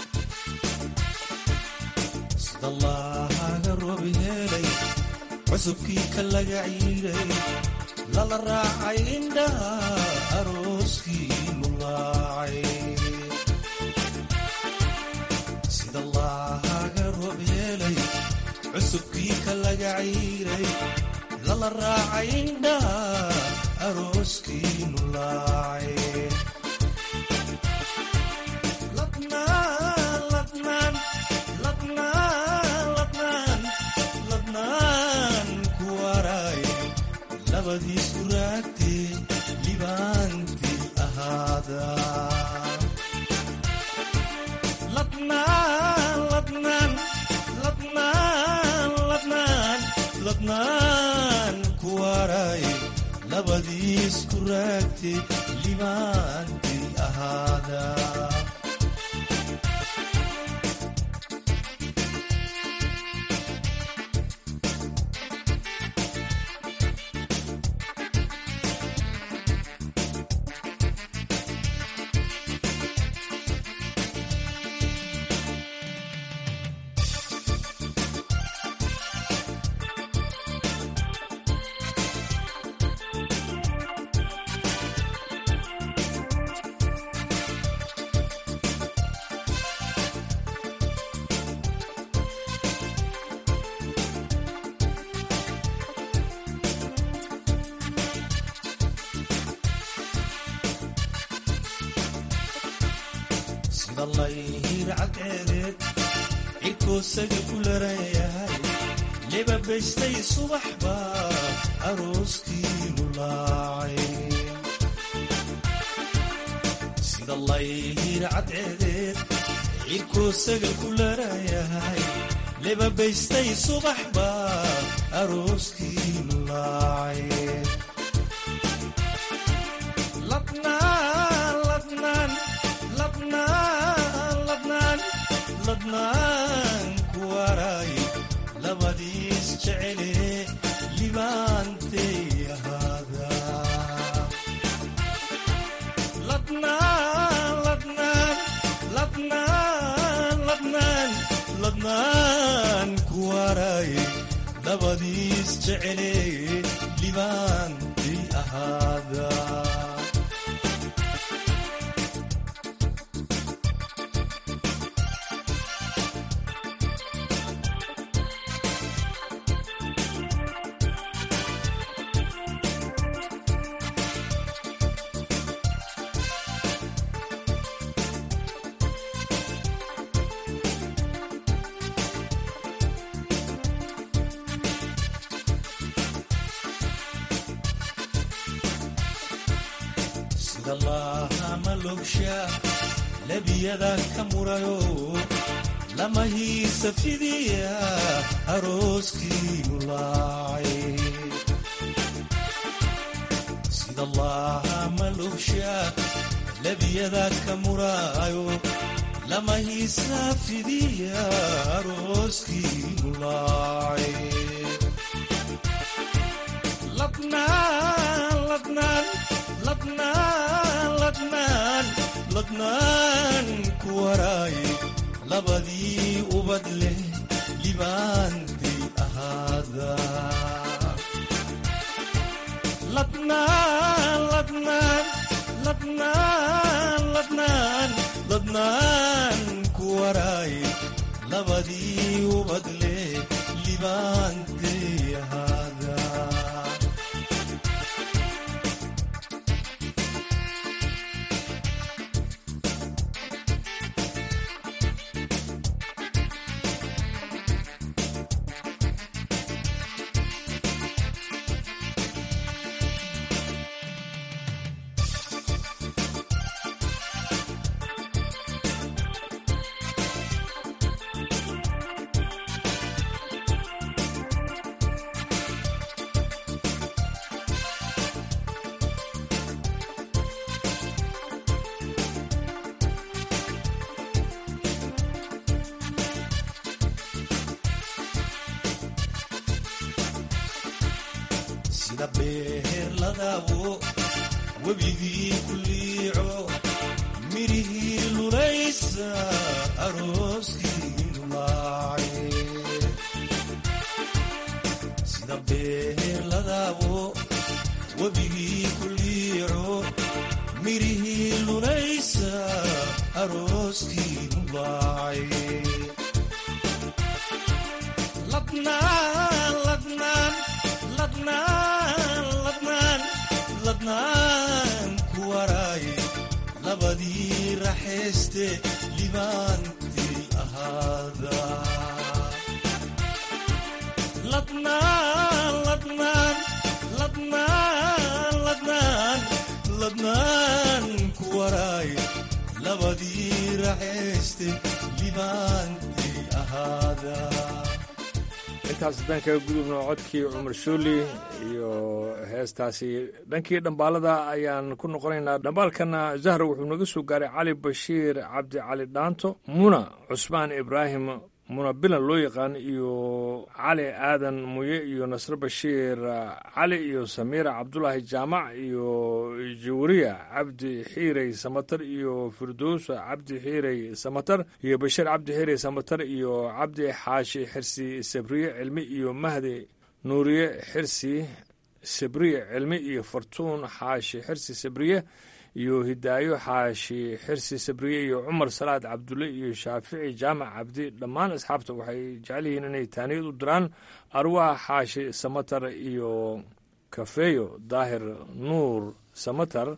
sidallaahaga roobi helay cusubkii ka laga ciiray lala raacay indhaha arooskii lulaacay sidallaahaga roob helay cusubkii ka laga ciiray lala raacay indhaha arooskii lulaacay labadiisku raagtee libaantii ahaada ladnaan ku waraaye labadiisku raagtee libaantii ahaada sidallayhiir cadceedeed cirkoosaga ku larayahay lebabaystay subaxba arooskii lulaacay sidallayhiir cadceedeed cirkoosaga ku larayahay lebabaystay subaxba arooskii lulaacay ladnaan ku waraaye labadiis jecele libaantay ahaada ladnaan ku waraaye labadiis jecele libaantay ahaada labiyada ka murayo lama hiisa fidiya arooskii lulaacay lebyada ka muraayo lama hiisaa fidiya arooskii mulaacay ladnaan ladnaan ladnaan ladnaan ladnaan ku waraaye labadii ubad leh libaantay ahaada ladnaan ladnaan ladnaan ladnaan ladnaan ku waraaye labadii ubad leh libaantay ahaada sida beher ladaabo webigii ku liico mirihii lulaysa arooskii lulaacay sida beher ladaabo webigii ku liico mirihii lulaysa arooskii lulaacay ladnaan ladnaan ladnaan ladnaan ladnaan ku waraaye labadii raxayste libaantay ahaada ladnaan ladnaan ladnaan ladnaan ladnaan ku waraaye labadii raxayste libaantay ahaada intaas haddaan kaga gudubno codkii cumar shuuli iyo heestaasi dhankii dhambaalada ayaan ku noqonaynaa dhambaalkana zahra wuxuu naga soo gaaray cali bashiir cabdi cali dhaanto muna cusmaan ibraahim muna bilan loo yaqaan iyo cali aadan muye iyo nasre bashiir cali iyo samiira cabdulaahi jaamac iyo jawriya cabdi xiirey samatar iyo firdowsa cabdi xiirey samatar iyo bashiir cabdi xiirey samatar iyo cabdi xaashi xirsi sabriye cilmi iyo mahdi nuuriye xirsi sabriye cilmi iyo fartuun xaashi xirsi sabriye iyo hidaayo xaashi xirsi sabriye iyo cumar salaad cabdulle iyo shaafici jaamac cabdi dhammaan asxaabta waxay jecel yihiin inay taaniyad u diraan arwaax xaashi samatar iyo kafeeyo daahir nuur samatar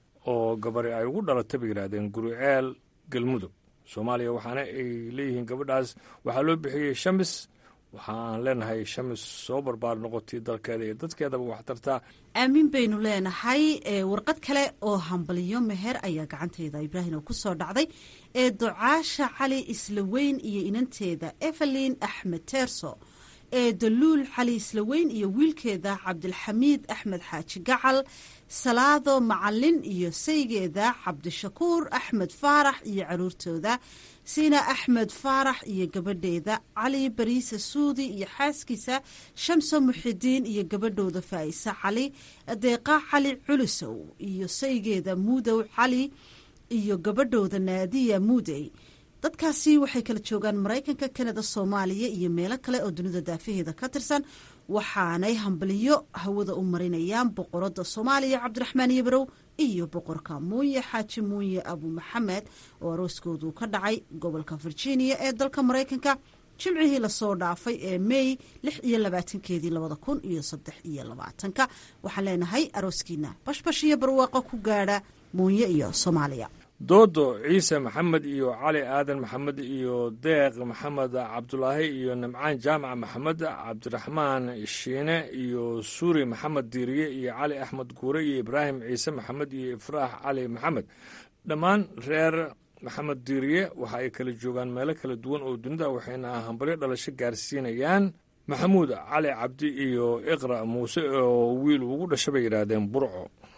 oo gabari ay ugu dhalatay bay yidhaahdeen guriceel galmudug soomaaliya waxaana ay leeyihiin gabadhaas waxaa loo bixiyey shamis waxa aan leenahay shamis soo barbaar noqotay dalkeeda iyo dadkeedaba wax tartaa aamin baynu leenahay warqad kale oo hambaliyo meher ayaa gacanteyda ibraahim oo kusoo dhacday ee ducaasha cali islaweyn iyo inanteeda evelin axmed teerso ee daluul cali islaweyn iyo wiilkeeda cabdilxamiid axmed xaaji gacal salaado macalin iyo saygeeda cabdishakuur axmed faarax iyo caruurtooda siina axmed faarax iyo gabadheeda cali bariise suudi iyo xaaskiisa shamso muxidiin iyo gabadhooda faa'isa cali deeqa cali culusow iyo saygeeda muudow cali iyo gabadhooda naadiya muudey dadkaasi waxay kala joogaan maraykanka kanada soomaaliya iyo meelo kale oo dunida daafaheeda ka tirsan waxaanay hambaliyo hawada u marinayaan boqorada soomaaliya cabdiraxmaan yabrow iyo boqorka muuye xaaji muuye abu maxamed oo arooskoodu ka dhacay gobolka virginia ee dalka maraykanka jimcihii lasoo dhaafay ee mey lix iyo labaatankeedii labada kun iyo saddex iyo labaatanka waxaan leenahay arooskiina bashbash iyo barwaaqo ku gaadha muuye iyo soomaaliya doodo ciise maxamed iyo cali aadan maxamed iyo deeq maxamed cabdulaahi iyo nimcaan jaamac maxamed cabdiraxmaan shiine iyo suuri maxamed diiriye iyo cali axmed guure iyo ibraahim ciise maxamed iyo ifraax cali maxamed dhammaan reer maxamed diiriye waxa ay kala joogaan meelo kala duwan oo dunida waxayna hambalyo dhalasho gaarsiinayaan maxamuud cali cabdi iyo iqra muuse oo wiil ugu dhasha bay yidhaahdeen burco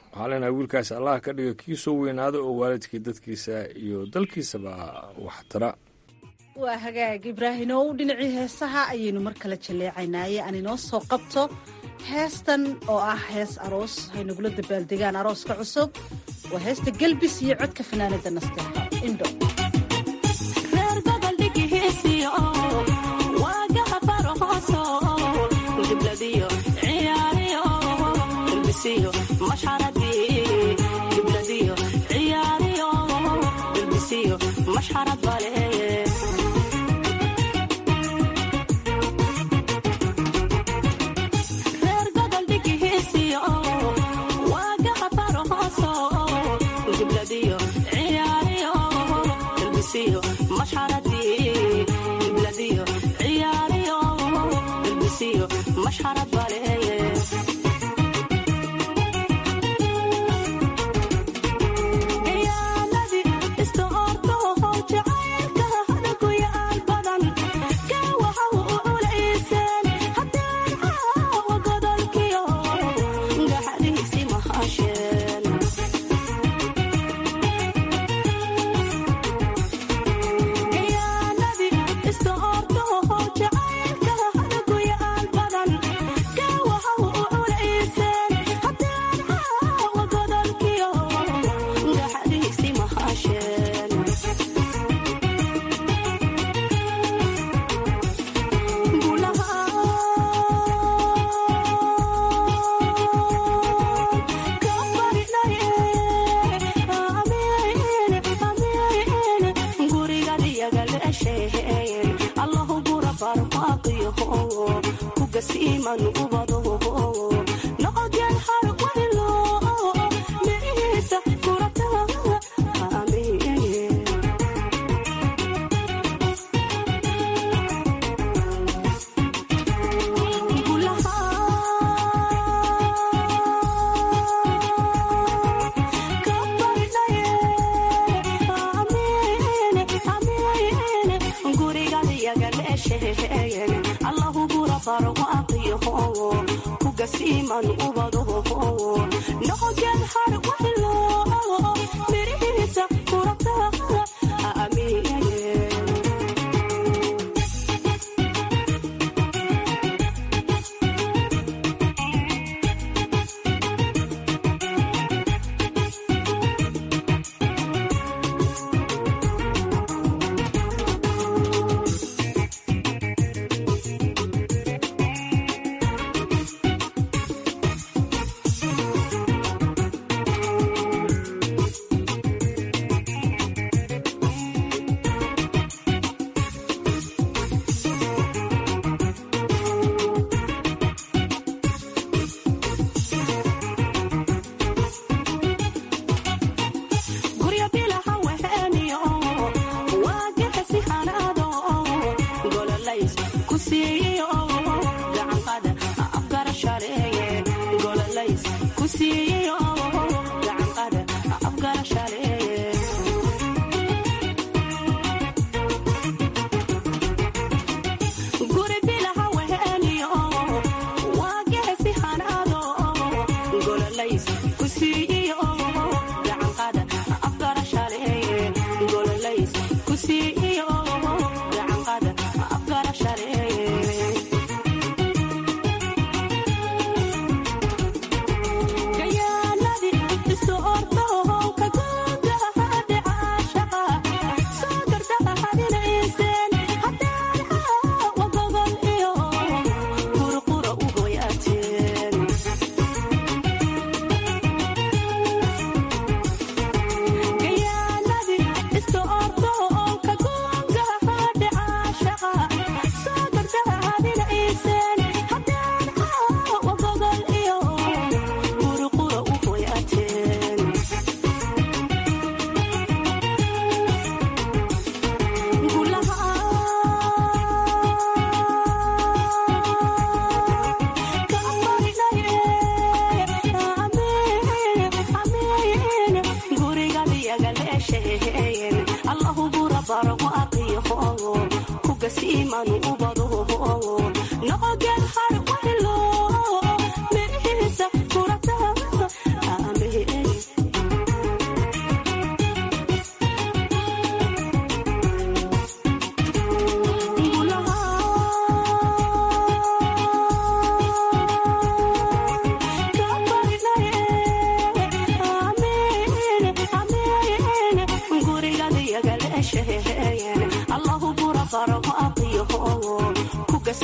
waxaa leenahay wiilkaas allah ka dhiga kii soo weynaada oo waalidkii dadkiisa iyo dalkiisaba waxtara waa hagaag ibraahimow dhinacii heesaha ayaynu mar kale jalleecaynaaye aan inoo soo qabto heestan oo ah hees aroos haynagula dabaaldegaan arooska cusub waa heesta gelbis iyo codka fanaanada nasteexa indho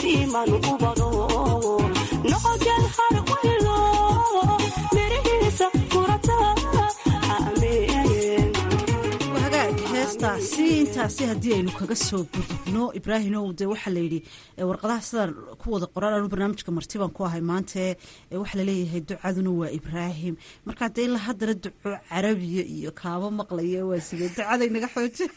siman ubado noqogel har waylo mirihiisa kurata ameen hagaag heestaasi intaasi haddii aynu kaga soo gudubno ibraahimow dee waxaa layidhi warqadaha sidaan ku wada qoraan anu barnaamijka martibaan ku ahay maante waxaa laleeyahay ducaduna waa ibraahim markaa dee ilaa haddana duco carabiya iyo kaabo maqlaya waa sidee ducaday naga xooji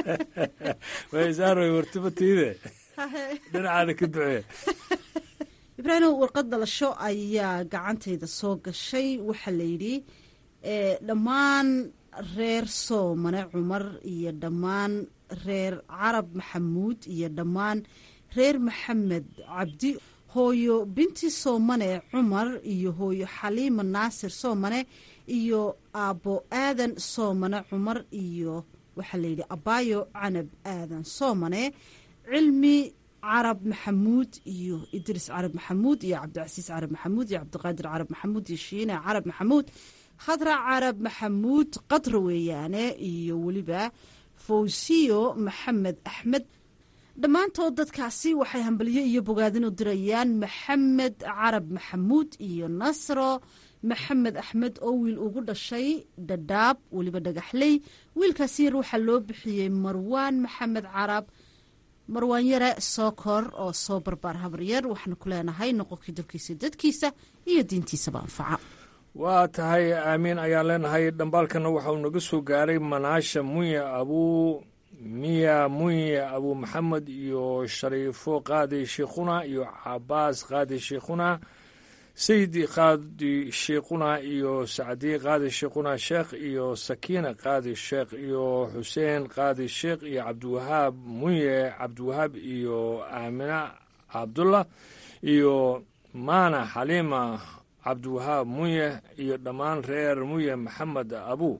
waysaarway wartibatiide dhinacaada ka ducee ibraahimow warqad dhalasho ayaa gacantayda soo gashay waxaa layidhi dhammaan reer soomane cumar iyo dhammaan reer carab maxamuud iyo dhammaan reer maxamed cabdi hooyo binti soomane cumar iyo hooyo xaliima naasir soomane iyo aabbo aadan soomane cumar iyo waxaa layidhi abaayo canab aadan soomane cilmi carab maxamuud iyo idriis carab maxamuud iyo cabdicasiis carab maxamuud iyo cabdiqaadir carab maxamuud iyo shiine carab maxamuud khadra carab maxamuud qadra weeyaane iyo weliba fawsiyo maxamed axmed dhammaantood dadkaasi waxay hambaliyo iyo bogaadin u dirayaan maxamed carab maxamuud iyo nasro maxamed axmed oo wiil ugu dhashay dhadhaab weliba dhagaxley wiilkaasi yar waxaa loo bixiyey marwaan maxamed carab marwaan yare sookor oo soo barbaar habaryar waxaanu ku leenahay noqonkii dalkiisa dadkiisa iyo diintiisaba anfaca waa tahay aamiin ayaan leenahay dhambaalkana waxauu naga soo gaaray manaasha munya abuu miya munya abuu maxamed iyo shariifo qaadi shiikhuna iyo cabaas qaadi shiikhuna sayidi qaadi shiikhuna iyo sacdi qaadi shiikhuna sheekh iyo sakiina qaadi sheekh iyo xuseen qaadi sheekh iyo cabdiwahaab munye cabdiwahaab iyo aamina cabdullah iyo maana xaliima cabdiwahaab munye iyo dhammaan reer munye maxamed abuu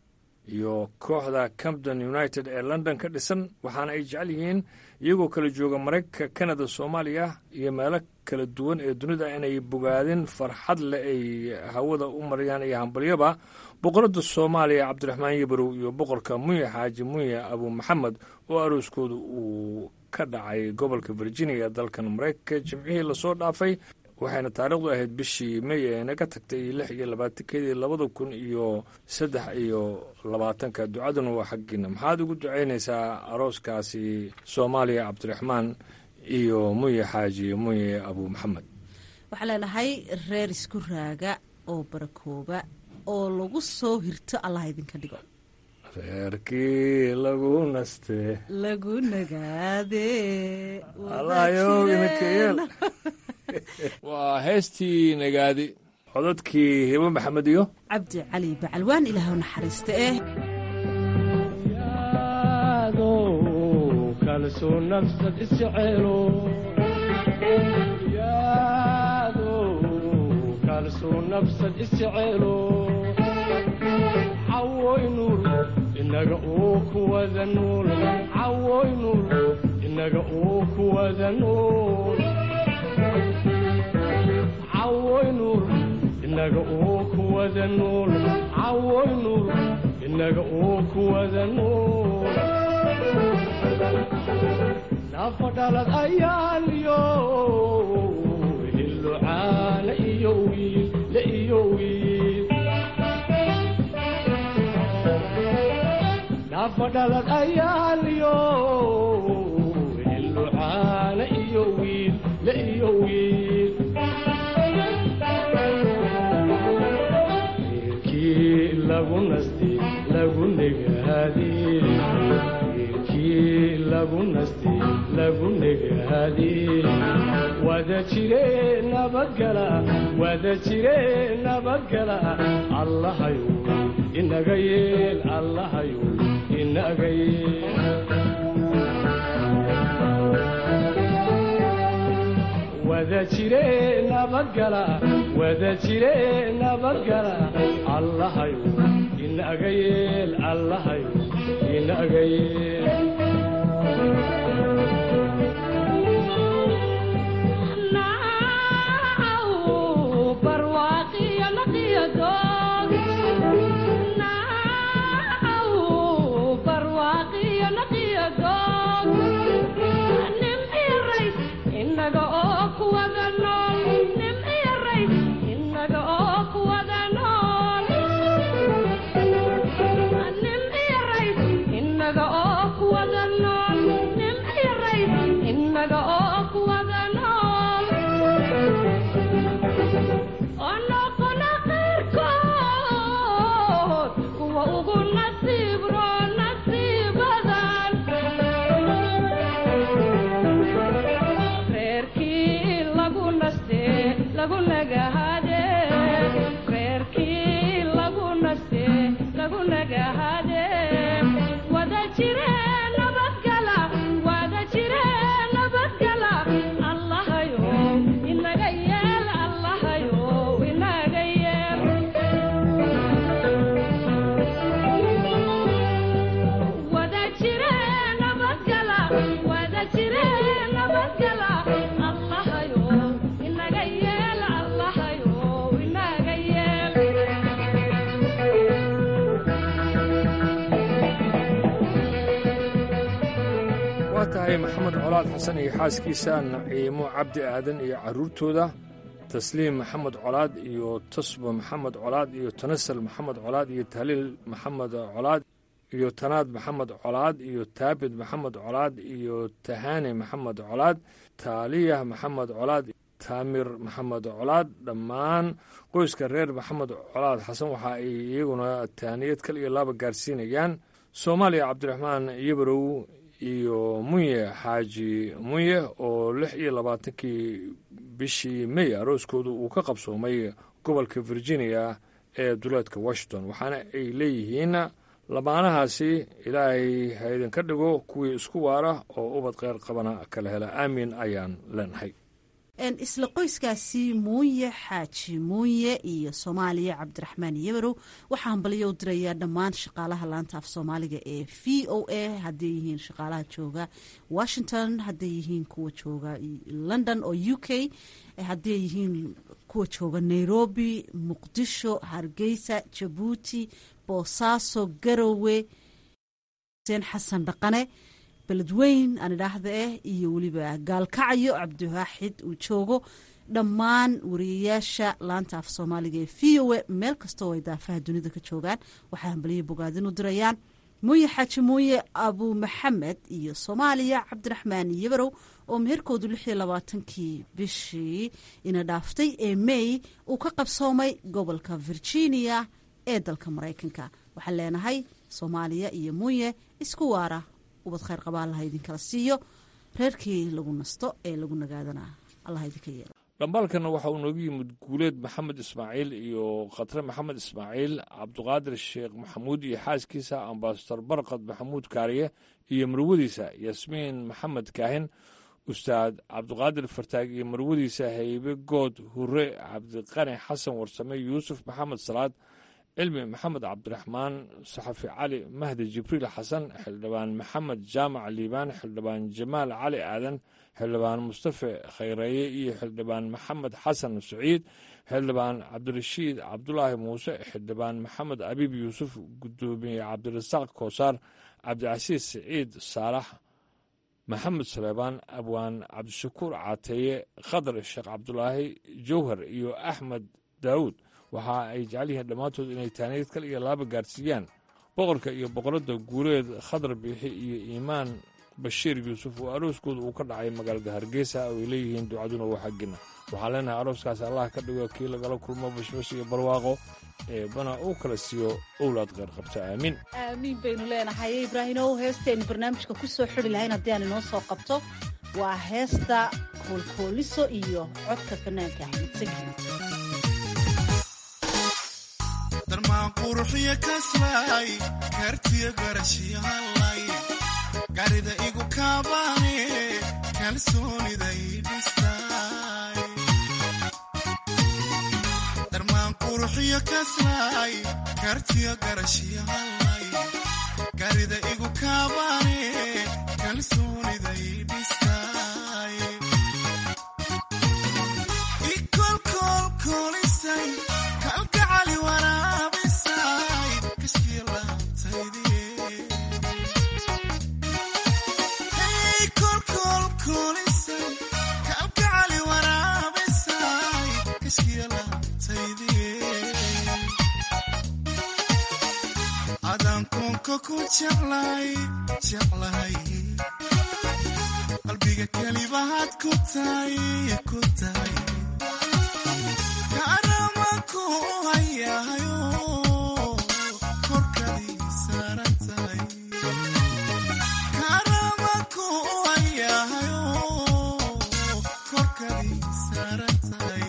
iyo kooxda campton united ee london ka dhisan waxaana ay jecel yihiin iyagoo kala jooga maraykanka kanada soomaaliya iyo meelo kala duwan ee dunida inay bogaadin farxad leh ay hawada u marayaan iyo hambalyaba boqoradda soomaaliya cabdiraxmaan yabarow iyo boqorka munye xaaji munye abuu maxamed oo arooskooda uu ka dhacay gobolka virginia ee dalkan maraykanka jimcihii lasoo dhaafay waxayna taariikhdu ahayd bishii mey ee naga tagtay lix iyo labaatankeedii labada kun iyo saddex iyo labaatanka ducaduna waa xaggiina maxaad ugu ducaynaysaa arooskaasi soomaaliya cabdiraxmaan iyo munye xaaji munye abuu maxamed waxaan leenahay reer isku raaga oo barakooba oo lagu soo hirto allah idinka dhigo reerkii lagu naste lagu nagaade allahayow idinka yeel waa heestii nagaadi codadkii hibo maxamed iyo cabdi cali bacalwaan ilaah u naxariista eh kalsuu nafsad isjecelo kalsuu nafsad isjecelo cawoy nuur inaga uu ku wada nuul cawoy nuur inaga uu ku wada nuul cawoy nuur inaga uu ku wada nuul cawoy nuur inaga uu ku wada nuul nafa dhalad ayaaliyo hillo caana iyo wiil le iyo wiil nafa dhalad ayaaliyo hillo caana iyo wiil le iyo wiil wiilkii lagu nasti lagu negaadi wiilkii lagu nasti lagu negaadi wada jire nabadgala wada jire nabadgala allahayu inaga yeel allahayu inaga yeel wada jire nabadgala wada jire nabadgala allahayu inaga yeel allahayu inaga yeel inaga tahay maxamed colaad xasan iyo xaaskiisa naciimo cabdi aadan iyo carruurtooda tasliim maxamed colaad iyo tasbo maxamed colaad iyo tanasal maxamed colaad iyo tahliil maxamed colaad iyo tanaad maxamed colaad iyo taabid maxamed colaad iyo tahaani maxamed colaad taaliyah maxamed colaad taamir maxamed colaad dhammaan qoyska reer maxamed colaad xasan waxa ay iyaguna taaniyad kal iyo laaba gaarsiinayaan soomaaliya cabdiraxmaan yabarow iyo munye xaaji munye oo lix iyo labaatankii bishii may arooskooda uu ka qabsoomay gobolka virginia ee duleedka washington waxaana ay leeyihiin lamaanahaasi ilaahay ha idinka dhigo kuwii isku waara oo ubad kheyr qabana kala hela aamin ayaan leenahay isla qoyskaasi muuye xaaji muuye iyo soomaaliya cabdiraxmaan yabarow waxaa hambaliyo u dirayaa dhammaan shaqaalaha laanta af soomaaliga ee v o a hadday yihiin shaqaalaha jooga washington hadday yihiin kuwa jooga london oo u k hadday yihiin kuwa jooga nairobi muqdisho hargeysa jabuuti boosaaso garowe xuseen xasan dhaqane beledweyn aan idhaahda eh iyo weliba gaalkacyo cabdiwaaxid uu joogo dhammaan wariyayaasha laanta af soomaaliga ee v o a meel kastoo ay daafaha dunida ka joogaan waxay hambaliyo bogaadin u dirayaan muuye xaaji muuye abu maxamed iyo soomaaliya cabdiraxmaan yabarow oo meherkoodu lix iyo labaatankii bishii ina dhaaftay ee may uu ka qabsoomay gobolka virginia ee dalka maraykanka waxaan leenahay soomaaliya iyo muuye isku waara ubad khayr qaba allaha idinkala siiyo reerkii lagu nasto ee lagu nagaadana allah idinka yeelo dhambaalkana waxa uu noogu yimid guuleed maxamed ismaaciil iyo khatre maxamed ismaaciil cabduqaadir sheekh maxamuud iyo xaaskiisa ambasador barkad maxamuud kaariye iyo marwadiisa yasmiin maxamed kaahin ustaad cabduqaadir fartaag iyo marwadiisa haybe good hure cabdiqani xasan warsame yuusuf maxamed salaad cilmi maxamed cabdiraxmaan saxafi cali mahdi jibriil xasan xildhibaan maxamed jaamac liibaan xildhibaan jamaal cali aadan xildhibaan mustafe khayreeye iyo xildhibaan maxamed xasan saciid xildhibaan cabdirashiid cabdulaahi muuse xildhibaan maxamed abiib yuusuf gudoomiye cabdirasaaq koosaar cabdicasiis siciid saalax maxamed saleebaan abwaan cabdishakuur caateeye khadar sheekh cabdulaahi jowhar iyo axmed daawuud waxa ay jecel yihiin dhammaantood inay taaniyad kal iyo laaba gaarsiiyaan boqorka iyo boqoradda guuleed khadar biixi iyo iimaan bashiir yuusuf oo arooskooda uu ka dhacay magaalada hargeysa oo ay leeyihiin ducaduna waa xaggina waxaan leenahay arooskaas allah ka dhigo kii lagala kulmo bashbash iyo barwaaqo ee bana uu kala siiyo owlaad kheyr qabta aamiin aamiin baynu leenahay ibraahimow heestaynu barnaamijka ku soo xidhi lahayn haddii aan inoo soo qabto waa heesta koolkooliso iyo codka fanaanka axmed saki darmaan quruxiyo kaslay kartiyo garashiyo hallay garida igu kaabaane kalsooniday dhistay darmaan quruxiyo kaslay kartiyo garashiyo hallay garida igu kaabaane kalsooniday dhistay ikolkolkolisay kalgacali waraabisay kashkiilaabtayde kolkolkolisay kalgacali waraabisay kashkiilaabtayde adaan koonka ku jeclay jeclahay qalbiga kelibahaad ku tahay ku tahay kaaramaku hayahayo korkadii saaran tahay kaaramaku hayahayo korkadii saaran tahay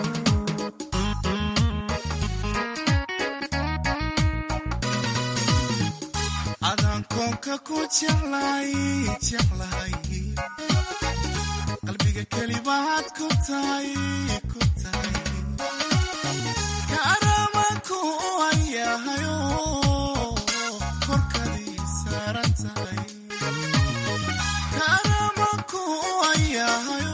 adaan koonka ku jeclay jeclahay qalbiga kelibahaad ku tahay ku tahay kaaramaku hayahayo korkadii saaran tahay kaaramaku hayahayo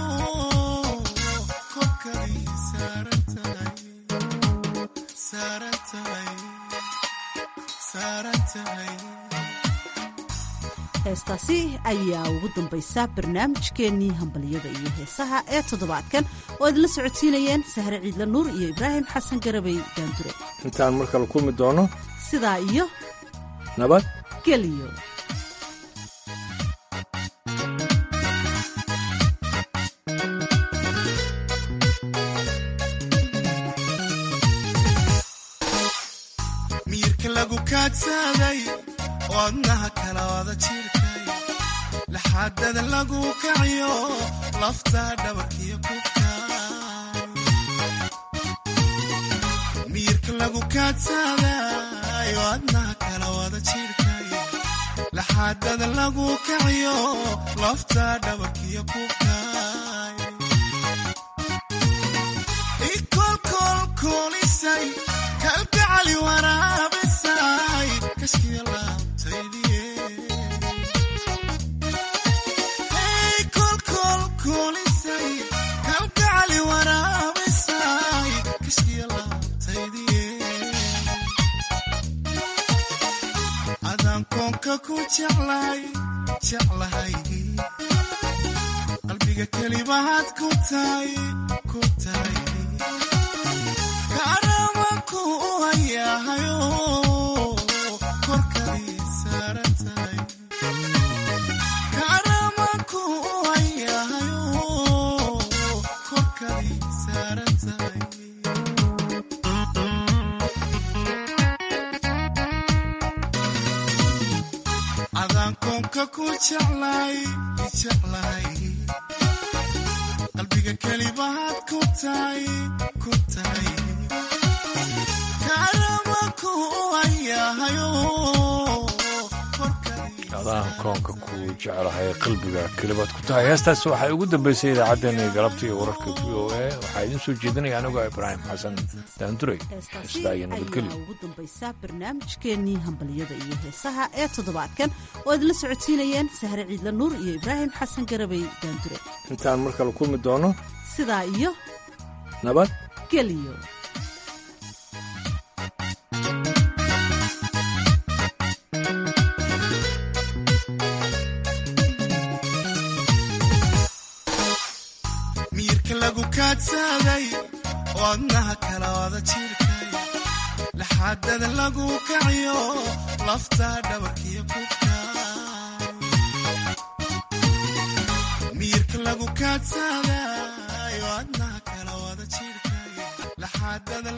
korkadii saaran tahay saaran tahay saaran tahay heestaasi ayaa ugu dambaysa barnaamijkeennii hambalyada iyo heesaha ee toddobaadkan oo idinla socodsiinayeen sahre ciidla nuur iyo ibraahim xasan garabay daandure intaan mar kale kulmi doono sidaa iyo nabad geliyo miyirka lagu kaadsaday wadnaha kala wada jirkay laxaadada lagu kaciyo lafta dhabarkiyo kubkay miyirka lagu kaadsaday wadnaha kala wada jirkay laxaadada lagu kaciyo lafta dhabarkiyo kubkay ikolkolkolisay kalgacali waraabisay kashkiya laabtaydiye kolkolkolisay kalgacali waraabisay kashkiya laabtaydiye adaan koonka ku jeclay jeclahay qalbiga kelibahaad ku tahay ku tahay karamanku u hayahayo korkadii saaran tahay karamanku u hayahayo korkadii saaran tahay adaan koonka ku jeclay jeclahay qalbiga kelibahaad ku tahay ku tahay karamanku u hayahayo adaan koonka ku jeclahay qalbiga kelibaad ku tahay heestaas waxay ugu dambaysay idaacaddeenii galabta iyo wararka v o a waxaa idiin soo jeedinaya anigoo ibraahim xasan daanduray heestaa iyo nabadgelyo ugu dambaysa barnaamijkeennii hambalyada iyo heesaha ee toddobaadkan oo idinla socodsiinayeen sahre ciidla nuur iyo ibraahim xasan garabay daandure intaan mar kale kulmi doono sidaa iyo nabad geliyo miyirka lagu kaadsaday wadnaha kala wada jirkay laxaadada lagu kaciyo lafta dhabarkiyo kubkay miyirka lagu kaadsaday wadnaha kala wada jirkay laxaadada